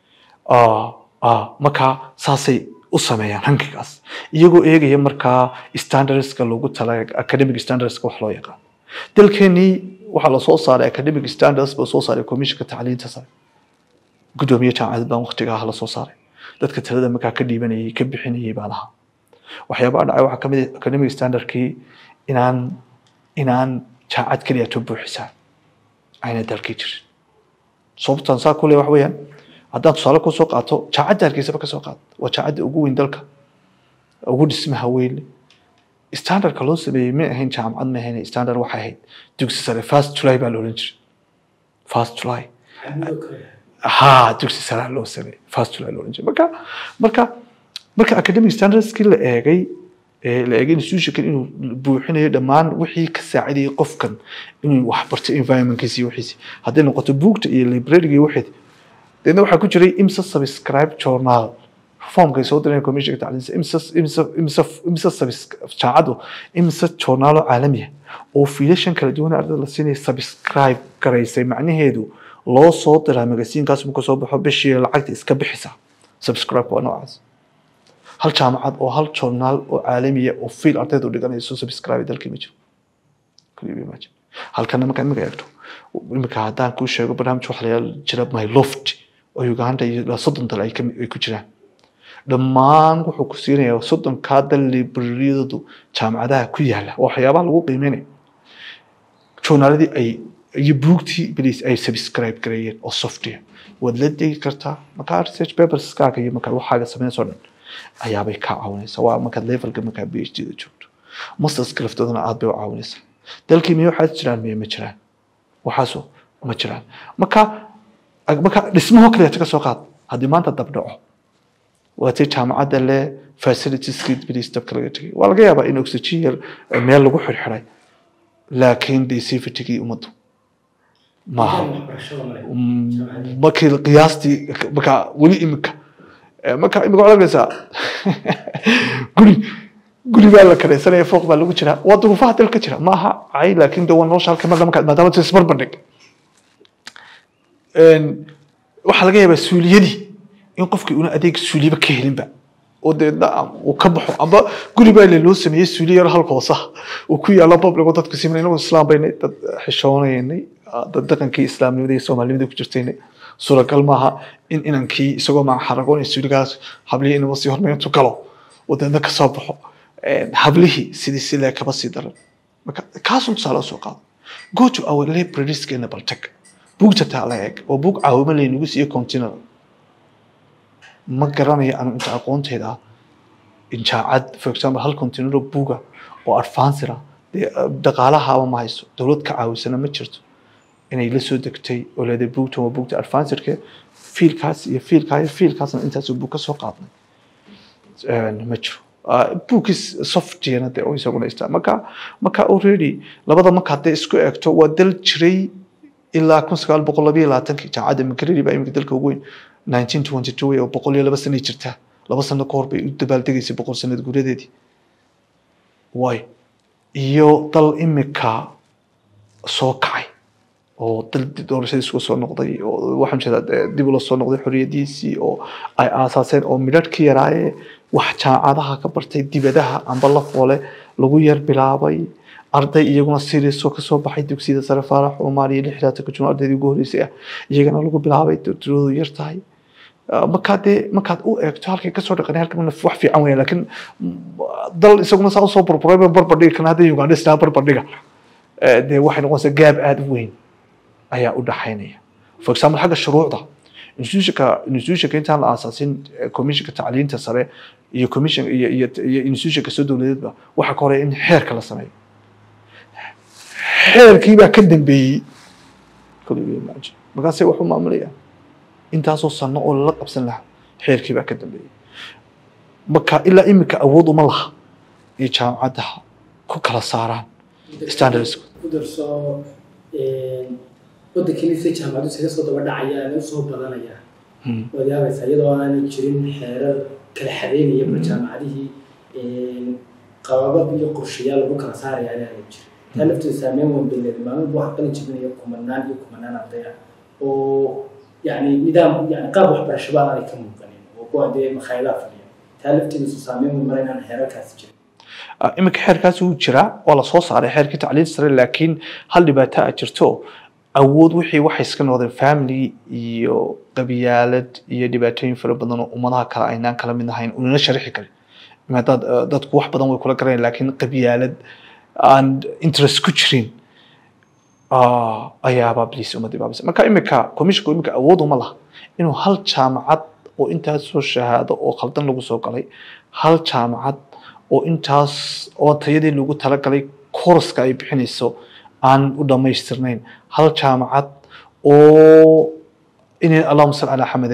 Ah, ah, markaa saasay u sameeyaan rankigaas iyagoo eegaya markaa standardska loogu tala academic standardska wax loo yaqaan dalkeenii waxaa lasoo saaray academic standards baa soo saaray commissionka tacliinta sare gudoomiye jaamacad baan waqtigaa la soo saaray dadka talada markaa ka dhiibanayay ka bixinayay baan ahaa waxyaabaha dhacay waxaa kamid ah academic standardkii inaan inaan jaamacad keliya to buuxisaa ayna dalkii jirin sababtan saa kule wax weeyaan haddaan tusaale kusoo qaato jaacadda hargeysaba kasoo qaad waa jaacadda ugu weyn dalka ugu dhismaha weyn standardka loo sameeyey ma ahayn jaamacad ma ahayn standard waxay ahayd dugsi sare first july baa la oran jiray first july xamudo kale ha dugsi sare loo sameeyey first july la oran jiray marka marka marka academic standardskii la eegay ee la eegay institutionkan inuu buuxinayo dhammaan wixii ka saacidayay qofkan inuu wax barto environmentkiisa iyo wixiisi hadday noqoto buugta iyo librariga iyo waxeed deedna waxaa ku jiray imsa subscribe journal formkay soo direen commissionka tacliinta imsa imsa imsa imsa subs- jaacadu imsa journaalo caalamiya oo fiilashan kala duwan ardada la siinaya subscribe garaysay macnaheedu loo soo diraa magasiinkaas markuu soo baxo bishii lacagta iska bixisa subscribe waa noocaas hal jaamacad oo hal journaal oo caalamiya oo fiil ardaydu dhiganayso subscribe dalkii ma jiro Can you imagine? halkana markaa imika eegto imika haddaan kuu sheego barnaamij waxa la yidhaha jira my loft oo uganda iyo ilaa soddon dal ay ka ay ku jiraan dhammaan wuxuu ku siinayaa soddonkaa dal librariyadu jaamacadaha ku yaala oo waxyaabaha lagu qiimeynaya journaaladii ay iyo buugtii blis ay subscribe gareeyeen oo software waad la degi kartaa markaa research paperskaaga iyo markaa waxaaga samaynayso dhan ayaabay kaa caawinaysaa waa markaad levelka markaa b h d da joogto masters laftoodana aad bay u caawinaysaa dalkii miya waxaad jiraan miya ma jiraan waxaaso ma jiraan marka marka dhismaho kaleeta ka soo qaad haddii maanta dab dhaco waatay jaamacadda le facilitieski blis dabka laga tegay waa laga yaabaa in oxygen yar meel lagu xirxiray laakiin de safetygii ummaddu maaha waxbarashada male Mm, markii qiyaastii marka weli imika Eh, marka imika waxaad arkaysaa guri guri baa la karaysanaya fooq baa lagu jiraa waa duruufaha dalka jira maaha cay laakiin de waa nolosha halka mar markaad maadaama tis barbardhig waxaa laga yaabaa suuliyadii in qofkii una adeeg suuliyaba ka helinba oo deedna uu ka baxo amba guri baa le loo sameeyey suuliya yar halka hoosaha uu ku yaalo public oo dadku siman inagu islaam baynay dad xishoonaynay dad dhaqankii islaamnimada iyo soomaalinimada ku jirtaynay suuragal maaha in inankii isagoo maa xaragoon suuligaas hablihii inaba sii hormayntu galo oo deedna ka soo baxo hablihii sidii silee kaba sii daran marka kaasun tusaale soo qaado go to our librarieskeena bal tag buugta taa la eeg oo buug caawimo laynagu siiyo continental ma garanayo anu inta aqoonteyda ah in jaacad for example hal continental buuga oo advanced ah dee dhaqaalahaaba ma hayso dowlad ka caawisana ma jirto inay la soo degtay oo leedahay buugtan waa buugta advancedke fiilkaas iyo fiilkaa iyo fiilkaasna intaas buug ka soo qaadnay ma jiro buugkiis softwarena dee oo isaguna istaa marka marka already labada marka hadday isku eegto waa dal jiray ilaa kun sagaal boqol labayo labaatankii jaamacadda makereri baa iminka dalka ugu weyn nineteen twenty two oo boqol iyo laba sanay jirtaa laba sano ka hor bay u dabaaldegaysay boqol sanad guuradeedii way iyo dal imika soo kacay oo dal doorashadiis uga soo noqday oo waxaan jeedaa dib ula soo noqday xorriyadiisii oo ay aasaaseen oo midhadh ka yaraaye wax jaamacadaha ka bartay dibadaha amba la foole lagu yar bilaabay arday iyaguna seriasoo kasoo baxay dugsiyada sare faarax cumar iyo lixdaatanka jun ardaydii ugu horreysay ah iyagana lagu bilaabay tiradu yar tahay markaad dee markaad u eegto halkay kasoo dhaqanay halkan wax fiican weya laakiin dal isaguna saa usoo burburay barbardhiga kana hadda uganda istaa barbardhiga dee waxay noqonaysaa gaab aada u weyn ayaa u dhaxaynaya for example xagga shuruucda institutionka institutionka intaan la aasaasin commissionka tacliinta sare iyo commission iyo iyo iyo institutionka soo dowladeedba waxaa ka horeya in xeerka la sameeyo xeerkii baa ka dambeeyey markaasay wax u maamulayaan intaasoo sano oo lala qabsan lahaa xeerkii baa ka dambeeyey marka ilaa imika awood uma laha iyo jaamacadaha ku kala saaraan standards ku darso waddankiinisa jaamacadu isaga soo daba dhacayaan u soo badanayaan waad yaabaysaa iyadoo aanay jirin xeerar kala xadeynaya ba jaamacadihii qababab iyo qorshayaal lagu kala saaraya inaanay jirin taa lafteeda saameyn weyn bay leedahay maalin wax qalin jibinaya kumanaan iyo kumanaan arday ah oo yani nidaam yani qaab waxbarasho baan aanay ka muuqanin oo kuwa dee makhaayadaha fadhiya taa lafteeda su saameyn weyn mara inaan xeerarkaasi jirin iminka xeerkaasi wuu jiraa waa lasoo saaray xeerkii tacliinta sare laakiin hal dhibaato a jirto awood wixii waxay iska noqdeen family iyo qabyaalad iyo dhibaatooyin fara badan oo ummadaha kale aynaan kala mid ahayn unana sharixi karin maadaad dadku wax badan way kula garanayaan laakiin qabyaalad aan interest ku jirin ayaaba bliis ummadii baabisa marka imika commissionku imika awood uma laha inuu hal jaamacad oo intaas soo shahaado oo khaldan lagu soo galay hal jaamacad oo intaas oo tayadii lagu talagalay kooraska ay bixinayso aan u dhammaystirnayn hal jaamacad oo inay allahuma sal calaa xamade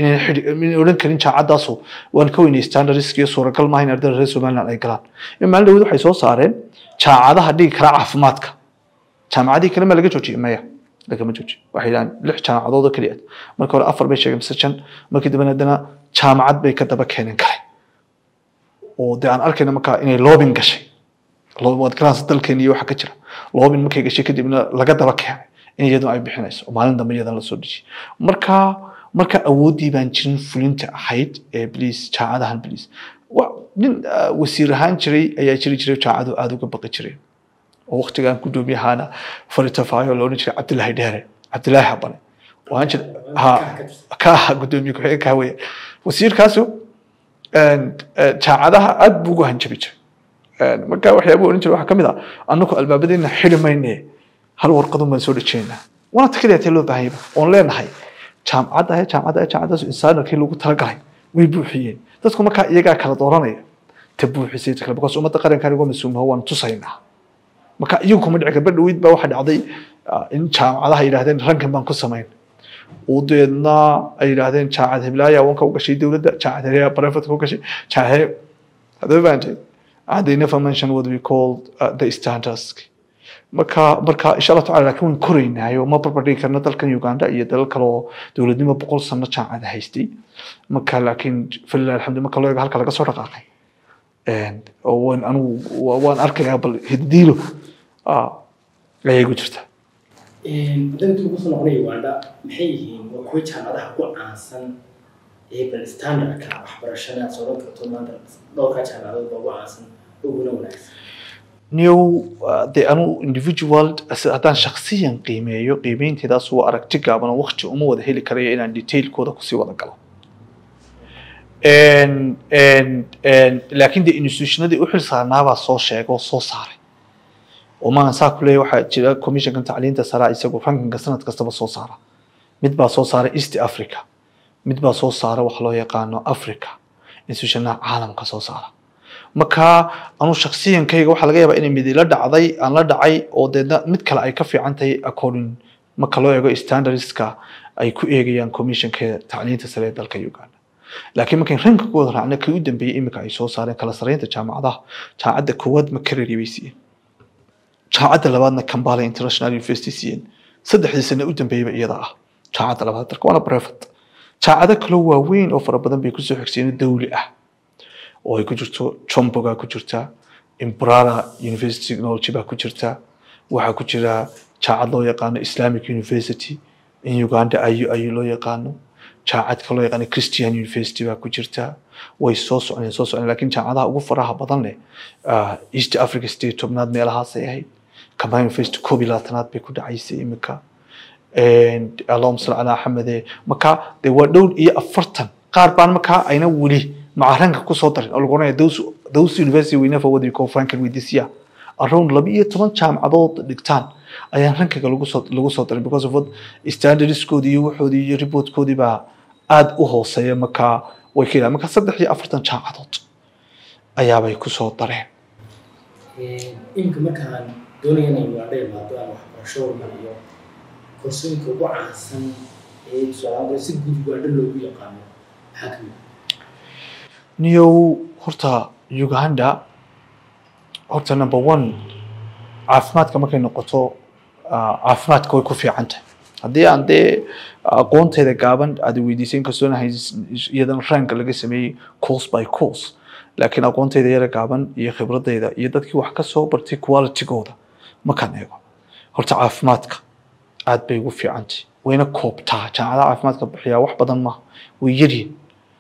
inay xidhi inay odhan karin jaacadaasu waan ka weynay standardsk iyo suuragal maaha in ardayda reer somaliland ay galaan in maalin dhaweyd waxay soo saareen jaacadaha dhigi kara caafimaadka jaamacadihii kale ma laga joojiyey maya lagama joojiyo waxay yidhahaan lix jaamacadood oo keliya marka hore afar bay sheegeen mise shan markii dambena haddana jaamacad bay ka daba keeneen kale oo dee aan arkayna markaa inay loobin gashay Lo- waad garanaysa dalkeena iyo waxa ka jira loobin markay gashay kadibna laga daba keenay in iyaduna ay bixinayso oo maalin dambe iyadana lasoo dejiyay marka marka awooddii baan jirin fulinta ahayd ee bliis jaacadahan bliis wa- nin ah, wasiir ahaan jiray ayaa jiri jiray jaacadu aada uga baqi jiray oo waqtigan gudoomiyahaana faritafaayo la odhan jiray cabdilaahi dheere cabdilaahi xabane waan jir ha ka aha gudoomiye ku-xigeenka weeye wasiirkaasu een, een, jaacadaha aad buu ugu hanjabi jiray Een, marka waxyaabuu odhan jiray waxaa ka mid ah annagu albaabadeena xidhi mayne hal warqadun baan soo dhejeynaa waana takaliyaatee loo baahanyaba oon leenahay jaamacadda ahe jaamacadda ahe jaamacaddaas insaanarkii lagu talagalay way buuxiyeen dadku markaa iyagaa kala dooranaya ta buuxisay ta kale because ummadda qarankan igoo mas-uulmaho waan tusaynaa marka iyagu kuma dhici gabadh dhaweyd baa waxaa dhacday ah, in jaamacadaha yidhahdeen rankan baan ku samayn oo deedna ay yidhaahdeen jaamacad heblaaya wanka u gashay dowladda jaamacad heblaaya barefadka u gashay jaamacad heb hadaba baantay and they never mentioned what we called uh, the standards marka marka insha allah tacala laakiin waan koraynaayo ma barbardhigi karna dalkan uganda iyo dalal kale oo dowladnimo boqol sano jaamacada haystay marka laakiin falilah alxamdu marka loo eego halka laga soo dhaqaaqay Een, oo waan anigu wa- waan arkayaa bal hiddiilo ah, ayay ku jirtaa dantii ugu soo noqonaya uganda maxay yihiin waa kuwa jaamacadaha ku caansan ee bal standardka waxbarashada aad sooran karto maanta dhowrkaa jaamacadood baa ugu caansan uguna wanaagsan new uh, de anu individual as- haddaan shaksiyan qiimeeyo qiimeynteedaas waa aragti gaaban oo waqti uma wada heli karayo inaan detailkooda kusii wada galo En- en- en- laakiin de institutionadii u xilsaarnaabaa soo sheega oo soo saaray oo maahan saa ku leeya waxaa jira commissionkan tacliinta saraa isagu rankinka sanad kastaba soo saara mid baa soo saara east africa mid baa soo saara wax loo yaqaano africa institutionada caalamka soo saara marka anu shaksiyankayga waxaa laga yaabaa inay mid ila dhacday aan la dhacay oo deedna mid kale ay ka fiican tahay according marka loo eego standardska ay ku eegayaan commissionka tacliinta sare ee dalka uganda laakiin markayn rankigooda raacna kii u dambeeyey iminka ay soo saareen kala saraynta jaamacadaha jaamacadda koowaad makereri bay siiyeen jaamacadda labaadna kambala international university siiyeen saddexdii sane u dambeeyeyba iyada ah jaamacadda labaad dalka waana brevet jaamacado kaloo waaweyn oo fara badan bay kusoo xigsiyen dawli ah oo ay ku jirto chomboga ku jirta imbrara university technology baa ku jirta waxaa ku jira jaacad loo yaqaano islamic university in uganda ayu ayu loo yaqaano jaacad kaloo yaqaano christian university baa ku jirta way soo socneen soo socneen laakiin jaacadaha ugu faraha badan leh ah, east africa state tobnaad meelahaasay ahayd combined university koob iyo labaatanaad bay ku dhacaysay imika And allahuma salli calaa axmede marka dee waa dhowr iyo afartan qaar baan markaa ayna weli macaranka kusoo darin oo lagu oranaya those those university we never what we call franklin with this year around laba iyo toban jaamacadood dhigtaan ayaan rankiga lagu soo lagu soo darin because of what standardskoodii iyo waxoodii iyo reportkoodii baa aad u hooseeya markaa way ka yidhahdeen marka saddex iyo afartan jaamacadood ayaabay kusoo dareen iminka markaan doonaya inay uganda imaado aan waxbarasho hormariyo koorsooyinka ugu caansan ee tusaale si guud uganda loogu yaqaano maxaa ka mid niyow horta uganda horta number one caafimaadka markay noqoto ah, caafimaadka way ku fiican tahay haddii aan dee aqoonteyda gaaban aad weydiisay inkastoo aan hayn- iyadan ranka laga sameeyey course by course laakiin aqoonteyda yara gaaban iyo khibradeyda iyo dadkii wax ka soo bartay qualitygooda markaan eego horta caafimaadka aad bay ugu fiican tahay wayna koobtaa jaamacadaha caafimaadka bixiyaa wax badan maaha way yaryihin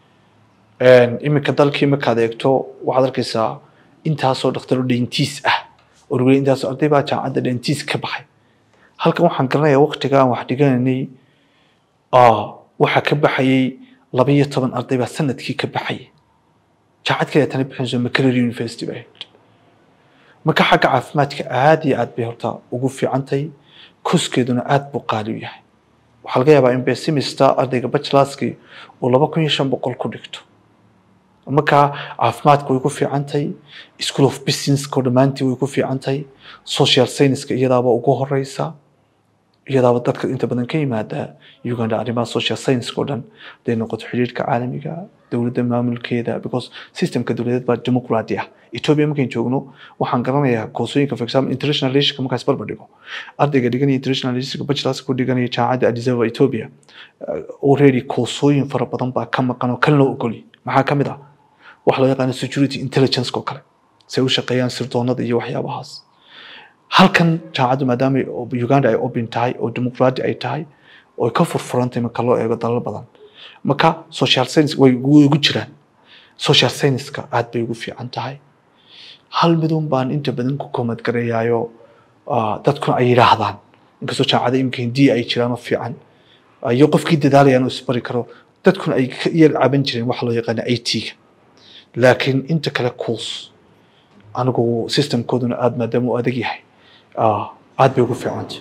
iminka dalkii markaad eegto waxaad arkaysaa intaasoo dhakhtaro dentiis ah oo lagu leeyahay intaasoo arday baa jaamacadda dentiis ka baxay halkan waxaan garanayaa waqtiga aan wax dhiganaynay ah, waxaa ka baxayay laba iyo toban arday baa sanadkii ka baxayay jaamacad kale tana bixinayso makereri university bay ahayd marka xagga caafimaadka aad iyo aad bay horta ugu fiican tahay koskeeduna aad buu qaali u yahay waxaa laga yaabaa in besimista ardayga bachelorskii uu laba kun iyo shan boqol ku dhigto marka caafimaadka way ku fiican tahay school of businesska dhammaantii way ku fiican tahay social scienceska iyadaaba ugu horeysa iyadaaba dadka inta badan ka yimaada uganda arrimaha social science oo dhan haday noqoto xiriirka caalamiga dowladda maamulkeeda because systemka dowladeed baa dimuqraadi ah ethiopia markayn joogno waxaan garanayaa koosooyinka for example international relationship markaas barbar dhigo ardayga dhiganaya international relationship bachelors ku dhiganaya jaamacadda addis ababa ethiopia uh, already koosooyin fara badan baa ka maqan oo kan loo ogoli maxaa ka mid ah waxa loo yaqaano security intelligence oo kale say u shaqeeyaan sirdoonada iyo waxyaabahaas halkan jaamacaddu maadaama ay- oo uganda ay open tahay oo dimuqraadi ay tahay oo ay ka furfurantay marka loo eego dalal badan marka social science way way ugu jiraan social science-ka aad bay ugu fiican tahay hal midun baan inta badan ku komad garayaayo ah, dadkuna ay yidhaahdaan inkastoo jaamacada imika hindiya ay jiraan oo fiican ah, iyo qofkii dadaalayaan uu isbari karo dadkuna ay ka yar caban jireen waxa loo yaqaana it-ga laakiin inta kale course anigu systemkooduna aad maadaama uu adag yahay ah, aad bay ugu fiicantay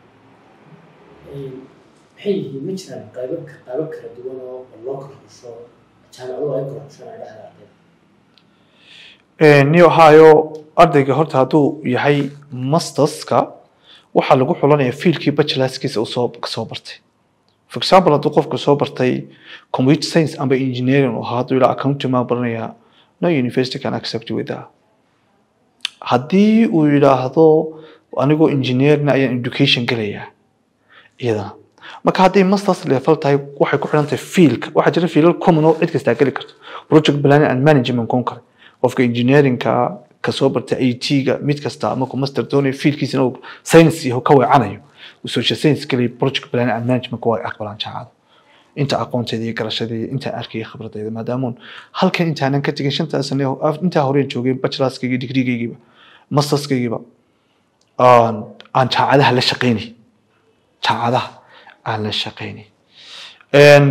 maxay yihiin ma jiraan qaybo qaybo kala duwan oo loo kala xusho jaamacaduhu ay kala xushaan ay dhexda ardayda ni ohio ardayga horta hadduu yahay masterska waxaa lagu xulanaya fiilkii bachelorskiisa uu soo kasoo bartay for example hadduu qofku soo bartay computer science amba engineering oo ahaa hadduu ilaa accounting maa baranaya no university can accept you with that haddii uu yidhaahdo anigoo engineerna ayaan education gelayaa iyadana marka hadday masters level tahay waxay ku xidhan tahay fiilka waxaa jira fiilal common oo cid kastaa geli karto project planning and management koon kale qofka engineeringka kasoo bartay it-ga mid kasta markuu master doonayo fiilkiisana uu science yaho ka weecanayo uu social science geliya project planning and management waa aqbalaan jaamacada inta aqoonteeda iyo garashadeeda intaan arkaya khibradeyda maadaamuun halkan intaanan ka tegin shantaa sane oo- af- intaa horeen joogay bachelorskayga digreegaygiiba masterskaygiiba aan aan jaamacadaha la shaqeynay jaamacadaha aan la shaqeynay Een,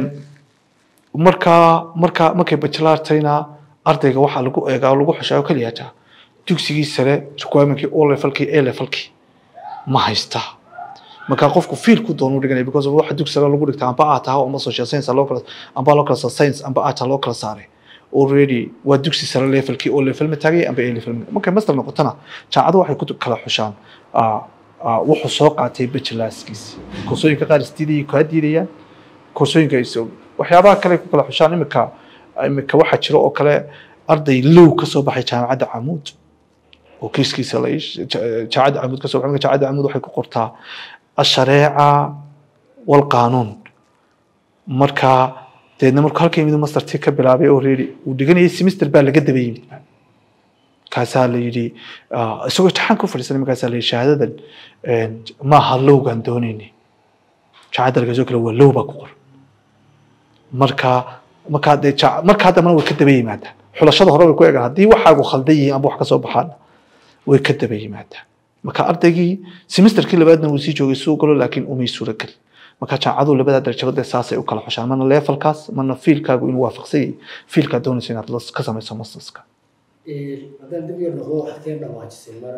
markaa markaa markay bachelartayna ardayga waxaa lagu eegaa oo lagu xushaa oo keliya taa dugsigii sare requirementkii o levelkii a levelkii ma haystaa marka qofku fiilku doonu dhiganaya because of waxa dugsi sare lagu dhigta amba aad tahay ama social science ha loo kala amba loo kala saa science amba aad loo kala saaray already waa dugsi sare levelkii o level ma taagay amba a level ma- markay master noqotana jaamacadu waxay ku kala xushaan ah, ah, wuxuu soo qaatay bachelorskiisi koorsooyinka qaar isdiidayay kaa diidayaan koorsooyinka ay soo waxyaabaha kale ay ku kala xushaan imika imika waxaa jira oo kale arday low ka soo baxay jaamacadda camuud oo kiiskiisa la ish- ja- jaamacadda camuud ka soo baxay marka jaamacadda camuud waxay ku qortaa ashareeca walqaanuun marka deedna markuu halka yimid mastertii ka bilaabay oo reeri uu dhiganayay semester baa laga daba yimid kaasaa la yidhi ah, isagoo imtixaan ku fadhiisanay markaasaa la yidhi shahaadadan een, maaha lowgaan doonaynay jaamacadda laga soo kale waa low baa ku qoran marka markaa dee ja- markaa dambana way ka daba yimaadaan xulashada hore way ku eegaan haddii waxaagu khaldan yihiin amba wax ka soo baxaan way ka daba yimaadaan marka ardaygii semesterkii labaadna wuu sii joogay suu galo laakiin umay suuragelin marka jaamacadu labadaa darajaba dee saasay u kala xushaan marna levelkaas marna fiilkaagu inuu waafaqsan yahay fiilkaa doonaysa inaad la- ka samayso masterska haddaan dib yar noqdo waxaad ka dhawaajisay mar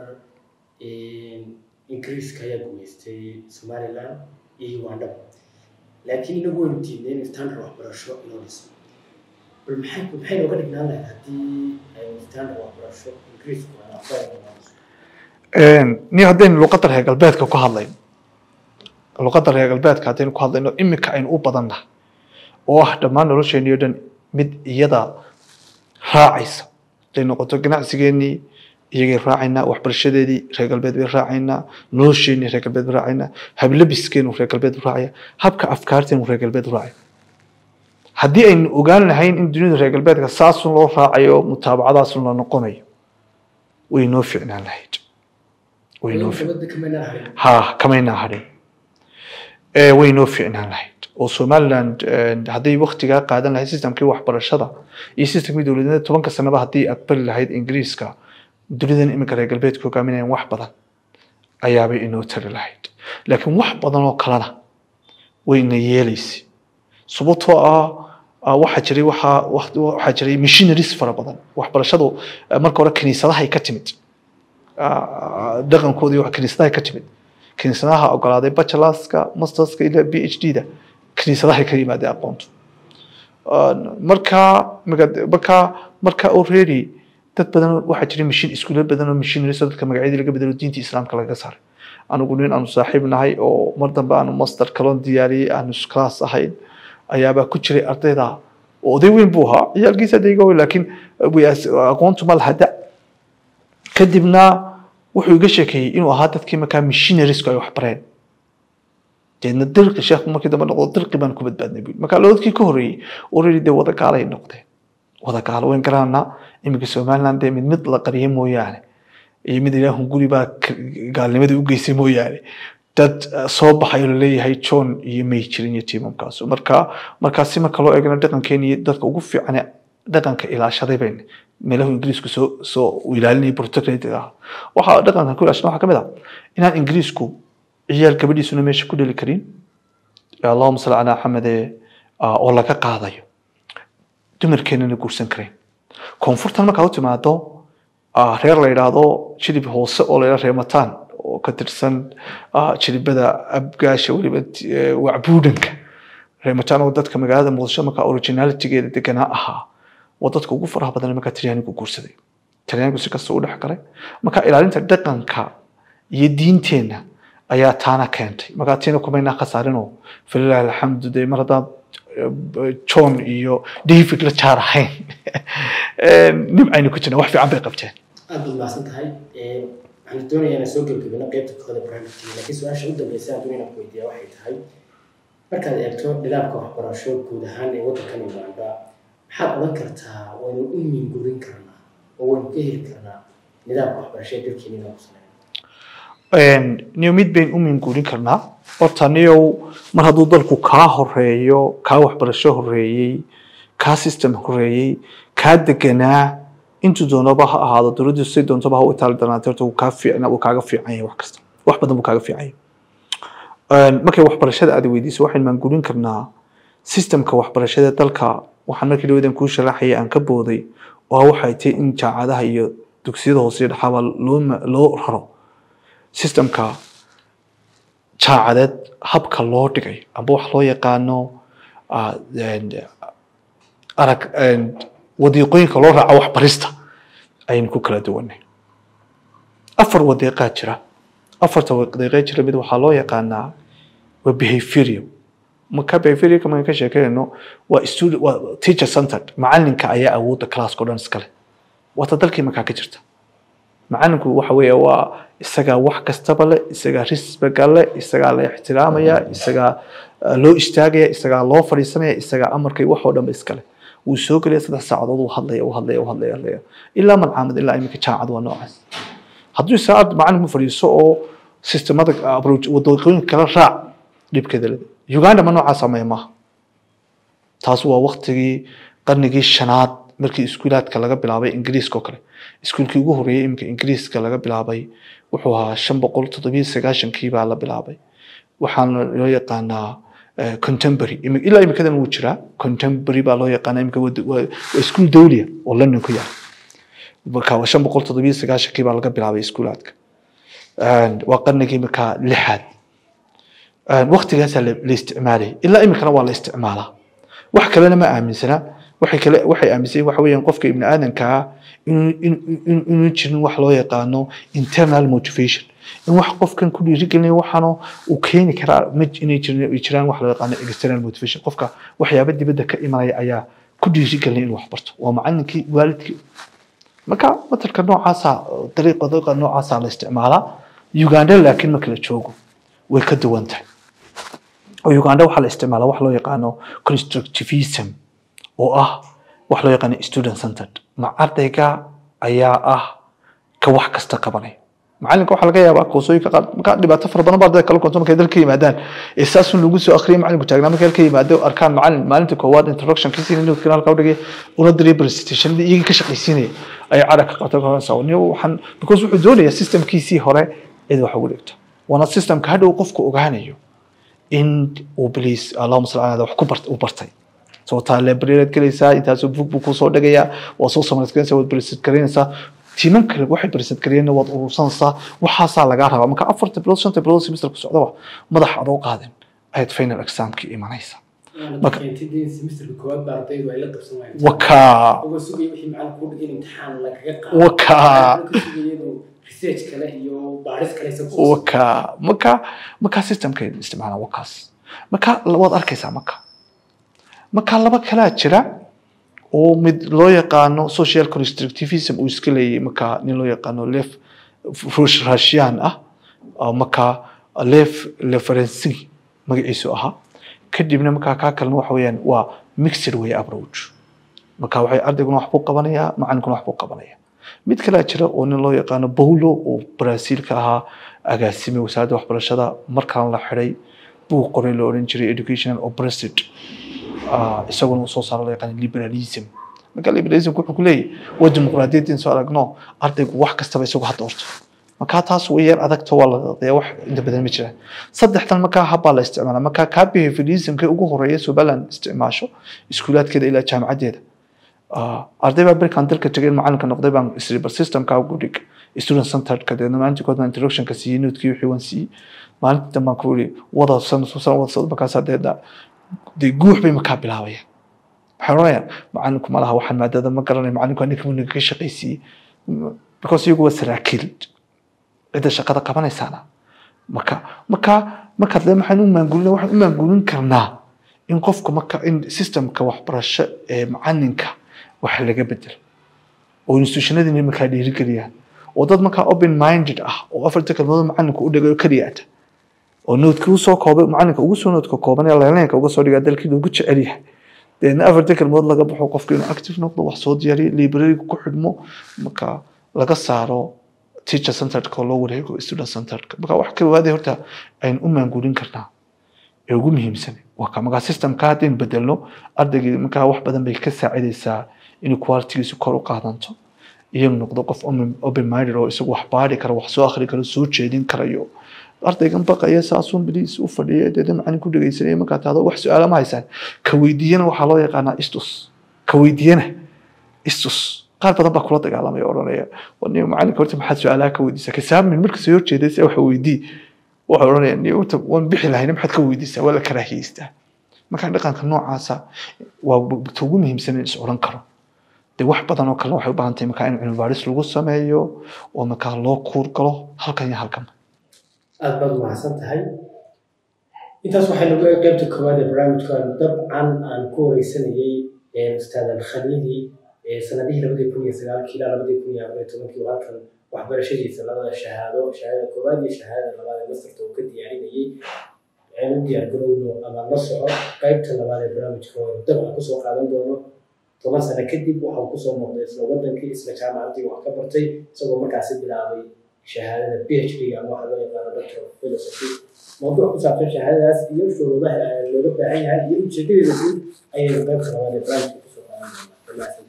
ingiriiska ayaa gumaystay somaliland iyo uganda laakiin inagu waynu diidnay in standard waxbarasho inoo dhiso bal maxay maxay nooga dhignaan lahayd haddii aynu standard waxbarasho ingiriisku aan aqbali ni haddaynu luqadda reer galbeedka ku hadlayno luqadda reer galbeedka haddaynu ku hadlayno iminka aynu u badannahay oo ah dhammaan nolosheennii oo dhan mid iyada raacaysa haday noqoto ganacsigeennii iyagay raacaynaa waxbarashadeedii reer galbeed bay raacaynaa nolosheennii reer galbeed bay raacaynaa hablabiskeenu reer galbeed buu raacaya habka afkaarteenu reer galbeed buu raacaya haddii aynu ogaan lahayn in dunida reer galbeedka saasun loo raacayo mutaabacadaasun la noqonayo way noo ficnaan lahayd way noo fi- dowladda kamayna harin ha kamaynaa hadhin ee way noo fiicnaan lahayd oo somaliland eh, hadday waktigaa qaadan lahayd systemkii waxbarashada iyo systemkii dowladnimada tobanka sanaba haddii aqbali lahayd ingiriiska dunidan iminka reer galbeedka hogaaminayaan wax badan ayaabay inoo tari lahayd laakiin wax badan oo kalena wayna yeelaysay sababtoo ah ah, waxaa jiray waxaa waqti- waxaa jiray missionaries fara badan waxbarashadu eh, marka hore kiniisadahay ka timid ah, dhaqankoodii wax kiniisadahay ka timid kiniisadaha ogolaaday bachelorska masterska ilaa b h d da kiniisadahay ka yimaadeen aqoontu Ah, marka maga- marka marka already dad badan waxaa jiray mishin iskuulo badan oo missionaries oo dadka magacyadii laga bedelo diinta islaamka laga saaray anigu nin aanu saaxiib nahay oo mar dambe aanu master kalon diyaariyey aanu class ahayn ayaabaa ku jiray ardayda oo oday weyn buu ahaa ciyaalkiisa adayga weyn laakiin way as- aqoontu ma laha da kadibna wuxuu iga sheekeeyey inuu ahaa dadkii markaa missionaries ay wax bareen deedna dirqi sheekhu markii dambe noqdo dirqi baan ku badbaadnay buu marka labadkii ka horreeyey already dee wada gaalay noqdeen wada gaalo wayn garanaa iminka somaliland dee mid mid la qariyay mooyaane iyo mid ilaahun guri baa k- gaalnimadii u geysay mooyaane dad eh, soo baxay oo laleeyahay john iyo may jirin iyo tiimamkaas marka markaasi marka loo eegana dhaqankeeni iyo dadka ugu fiican ee dhaqanka ilaashaday bayn meelahu ingiriisku soo soo uu ilaalinayay protectorate ah waxaa dhaqankan ku ilaashana waxaa ka mid ah inaan ingiriisku ciyaal gabadhiisuna meesha ku dheli karin allahuma salli calaa xamede oo laga qaadayo dumarkeenana guursan karayn koonfurtan markaa u timaado ah, reer la yidhaahdo jilib hoose oo la yidhahdo reemataan oo ka tirsan ah, jilibada abgaasha weliba eh, wacbuudhanka reemataan oo dadka magaalada muqdisho markaa originalitigeeda deganaa ahaa waa dadka ugu faraha badan markaa talyaanigu guursaday talyaanigu si kasta u dhex galay marka ilaalinta dhaqanka iyo diinteenna ayaa taana keentay markaa tiina kumaynaa khasaarinoo falilahi alxamdu dee mar haddaan eh, john iyo david la jaar ahayn nimcaynu ku jirna wax fiican bay qabteen aad baad mahadsan tahay Ee, waxaan doonayaa inaan soo gebgabino qaybta kooda barnaamijkeena laakiin su-aasha u dambeysa aan doonaya inaan ku weydiiyaa waxay tahay markaad eegto nidaamka waxbarasho guud ahaan ee waddankan uganda maxaad odhan kartaa waynu u mingurin karnaa oo waynu ka heli karnaa nidaamka waxbarasho ee dalkeena inaan ku sameeyo niyo mid bayn u minguurin karnaa horta niyow mar hadduu dalku kaa horeeyo kaa waxbarasho horeeyey kaa system horeeyey kaa deganaa intuu doonaba ha ahaado dowladdu si doontaba ha u itaali danaatay horta wuu kaa fiicna wuu kaaga fiican yahay wax kasta wax badan buu kaaga fiican yahay markay waxbarashada aad weydiiso waxaynu maanguurin karnaa systemka waxbarashada dalka waxaan markii dhawadan kuu sharaxayay aan ka booday oo ah waxay tahay in jaamacadaha iyo dugsiyada hoose iyo dhexaaba loo ma- loo raro systemka jaacadeed habka loo dhigay amba wax loo yaqaano ah, een, arag een, wadiiqooyinka loo raaco waxbarista ayaynu ku kala duwanay afar wadiiqaa jira afarta wadiiqee jira mid waxaa loo yaqaanaa waa behavioral marka behavioralka markaan ka sheekeynayno waa student waa teacher centered macalinka ayaa awoodda classka o dhan iskale waata dalkii markaa ka jirta macalinku waxa weeye waa isagaa wax kastaba le isagaa risbaga le isagaa la ixtiraamaya isagaa eh, loo istaagaya isagaa loo fadhiisanaya isagaa amarkay wax oo dhanba iskale wuu soo gelaya saddex saacadood uu hadlaya uu hadlaya uu hadlaya hadlaya ilaa malcaamad ilaa iminka jaamacad waa noocaas hadduu saacad macalinku fadhiiso oo sistemada approach wadooyinka kala raac dhibkeeda leda uganda ma noocaas sameeya maaha taas waa waktigii qarnigii shanaad markii iskuulaadka laga bilaabay ingiriiska oo kale iskuulkii ugu horreeyay iminka ingiriiska laga bilaabay wuxuu ahaa shan boqol toddobiyo sagaashankii baa la bilaabay waxaana loo yaqaanaa eh, contemporary Imi- ilaa imikadan wuu jiraa contemporary baa loo yaqaanaa imika waa waa iskuul dawliya oo london ku yaala marka waa shan boqol toddobiyo sagaashankii baa laga bilaabay iskuulaadka waa qarnigii markaa lixaad waktigaasaa la la isticmaalayay ilaa imikana waa la isticmaalaa wax kalena ma aaminsana waxay kale waxay aaminsan waxa weeyaan qofka ibni aadankaa inuu in- in- inuu jirin wax loo yaqaano internal motivation in wax qofkan ku dhiirigelinayo waxaano uu keeni karaa ma inay jirin ay jiraan wax loo yaqaano external motivation qofka waxyaaba dibadda ka imanaya ayaa ku dhiirigelinaya inuu wax barto waa macalinkii waalidkii marka matalka noocaasa dariiqa dariiqa noocaasa la isticmaalaa uganda laakiin marka la joogo way ka duwan tahay oo uganda waxaa la isticmaalaa wax loo yaqaano constructivism oo ah wax loo yaqaano student centered ma ardayga ayaa ah ka wax kasta qabanaya macalinka waxaa laga yaabaa koosooyinka qaar markaa dhibaato fara badan baa ardayda kala konto markay dalka yimaadaan ee saasun lagu soo akhriyay macalinku taagnaa markay halka yimaado arkaan macalin maalinta koowaad introductionkiisii nodkana halka udhigay una diray presentationadii iyagii ka shaqaysiinaya ayay cara ka qato kasaawniyo waxaan because wuxuu doonayaa systemkiisii hore cid wax ugu dhigto waana systemka hadhow qofku ogaanayo in uu bliis allahuma salli ala wax ku bart uu bartay sababtaa librariad gelaysaa intaasoo bug buu kusoo dhagayaa waa soo samaysgaranaysaa waad brisad garaynaysaa tiiman kale waxay brisad garayna waad urursanaysaa waxaasaa lagaa rabaa marka afarta bilood shanta bilood semester ku socdaba madax adoo qaadan ayaad final examkii imanaysaa Marka- keentidii semesterka koowaad baa ardaydu ay la qabsan waayeen wakaa uga sugaya wixii macalinku u dhigay in imtixaan lagaga qaado wakaa Macalinku ka sugaya inuu research kale iyo baaris kale isagu waka marka marka systemka isticmaala wakaas marka waad arkaysaa marka marka laba kalaa jira oo mid loo yaqaano social constructivism uu iska leeyahay marka nin loo yaqaano lef russian ah oo marka lef leferency magaciisu ahaa kadibna markaa kaa kalena waxa weeyaan waa mixed way approach marka waxay ardayguna wax buu qabanayaa macalinkuna wax buu qabanaya mid kalea jira oo nin loo yaqaano paulo oo brazil ka ahaa agaasime wasaaradda waxbarashada markaan la xiday buu qoray la odhan jiray educational oppressed isaguna uu soo saaro loo yaqaan liberalism marka liberalism wuxuu ku leeyahy waa dimuqraadiyaddin soo aragno ardaygu wax kastaba isagu ha doorto markaa taas way yar adagto waa la wax inta badan ma jiraan saddexdan markaa habbaa la isticmaala markaa kaa behavioralismka ugu horeeya somaliland isticmaasho iskuulaadkeeda ilaa jaamacaddeeda arday baa berkan dalka tegay macalinka noqday baan isri bal systemka ugu dhig student centeredka deedna maalintii kood baan introductionka siiyey noodkii wixii waan siiyey maalintii dambe baan ku yiri wada san san wada socod markaasaa deedna dee guux bay markaa bilaabayaan waxay oranayaan macalinku ma laha waxaan maadada ma garanayo macalinku anika mu naga shaqaysiiyey because iyagu waa saraakiil cidda shaqada qabanaysaana marka marka markaad le maxaan u maangulina waxaan u maangulin karnaa in qofka marka in systemka waxbarasho ee macalinka wax laga bedelo oo institutionadina markaa dhiirigeliyaan oo dad markaa open minded ah oo afarta kalmood macalinka u dhigayo keliyaata oo noodka usoo koobay macalinka ugu soo noodka kooban ee leelanka uga soo dhigaa dalkii loogu jecel yahay deedna afarta kalmood laga baxo qofka inuu active noqdo wax soo diyaariyo librariga ku xidhmo marka laga saaro teacher centeredka oo loo wareego student centeredka marka wax koowaade horta aynu u maangulin karnaa ee ugu muhiimsan waa ka markaa systemka haddaynu bedelno ardaygii markaa wax badan bay ka saacidaysaa inuu qualitygiisu kor u qaadanto iyagu noqdo qof open minded oo isagu wax baari karo wax soo akhri karo soo jeedin karayo ardaygan baqaya saasuun biliis u fadhiya deedna macalin ku dhegaysanaya markaa tahdo wax su-aala ma haysaan ka weydiiyana waxaa loo yaqaanaa istus ka weydiiyana istus qaar badan baa kula dagaalamaya odhanaya nin macalinka horta maxaad su-aalaha ka weydiisaa kasaamin markasoo horjeedaysa waxa weydii waxay odhanaya ni horta waan bixi lahayna maxaad ka weydiisaa waa la karaahiyeystaa marka dhaqanka noocaasa waa ta ugu muhiimsan in is odhan karo dee wax badan oo kalena waxay u baahan tahay markaa in cilmi baaris lagu sameeyo oo markaa loo kuur galo halkan iyo halkan aada baad umahadsan tahay intaas waxay nagu eg qaybta koowaad ee barnaamijkan dabcan aan ku wareysanayey ustaad alkhaliili sanadihii labadii kun iyo sagaalkii ilaa labadii kun iyo afar iyo tobankii halkan waxbarashadiisa labada shahaado shahaadada koowaad iyo shahaadada labaad ee mastarta uu ka diyaarinayey aynu u diyaar garowno ama la soco qaybta labaad ee barnaamijka oo dabcan kusoo qaadan doono toban sano kadib waxau kusoo noqday isla wadankii isla jaamacaddii wax ka bartay isagoo markaasi bilaabay shahaadada phd ama waxa loo yaqaano doctor of philosophy mawduuc ku saabsan shahaadadaas iyo shuruudaha looga baahan yahay iyo ujeedadeeda guud ayaynu qaybta labaad ee barnaamijka kusoo qaadan doonaa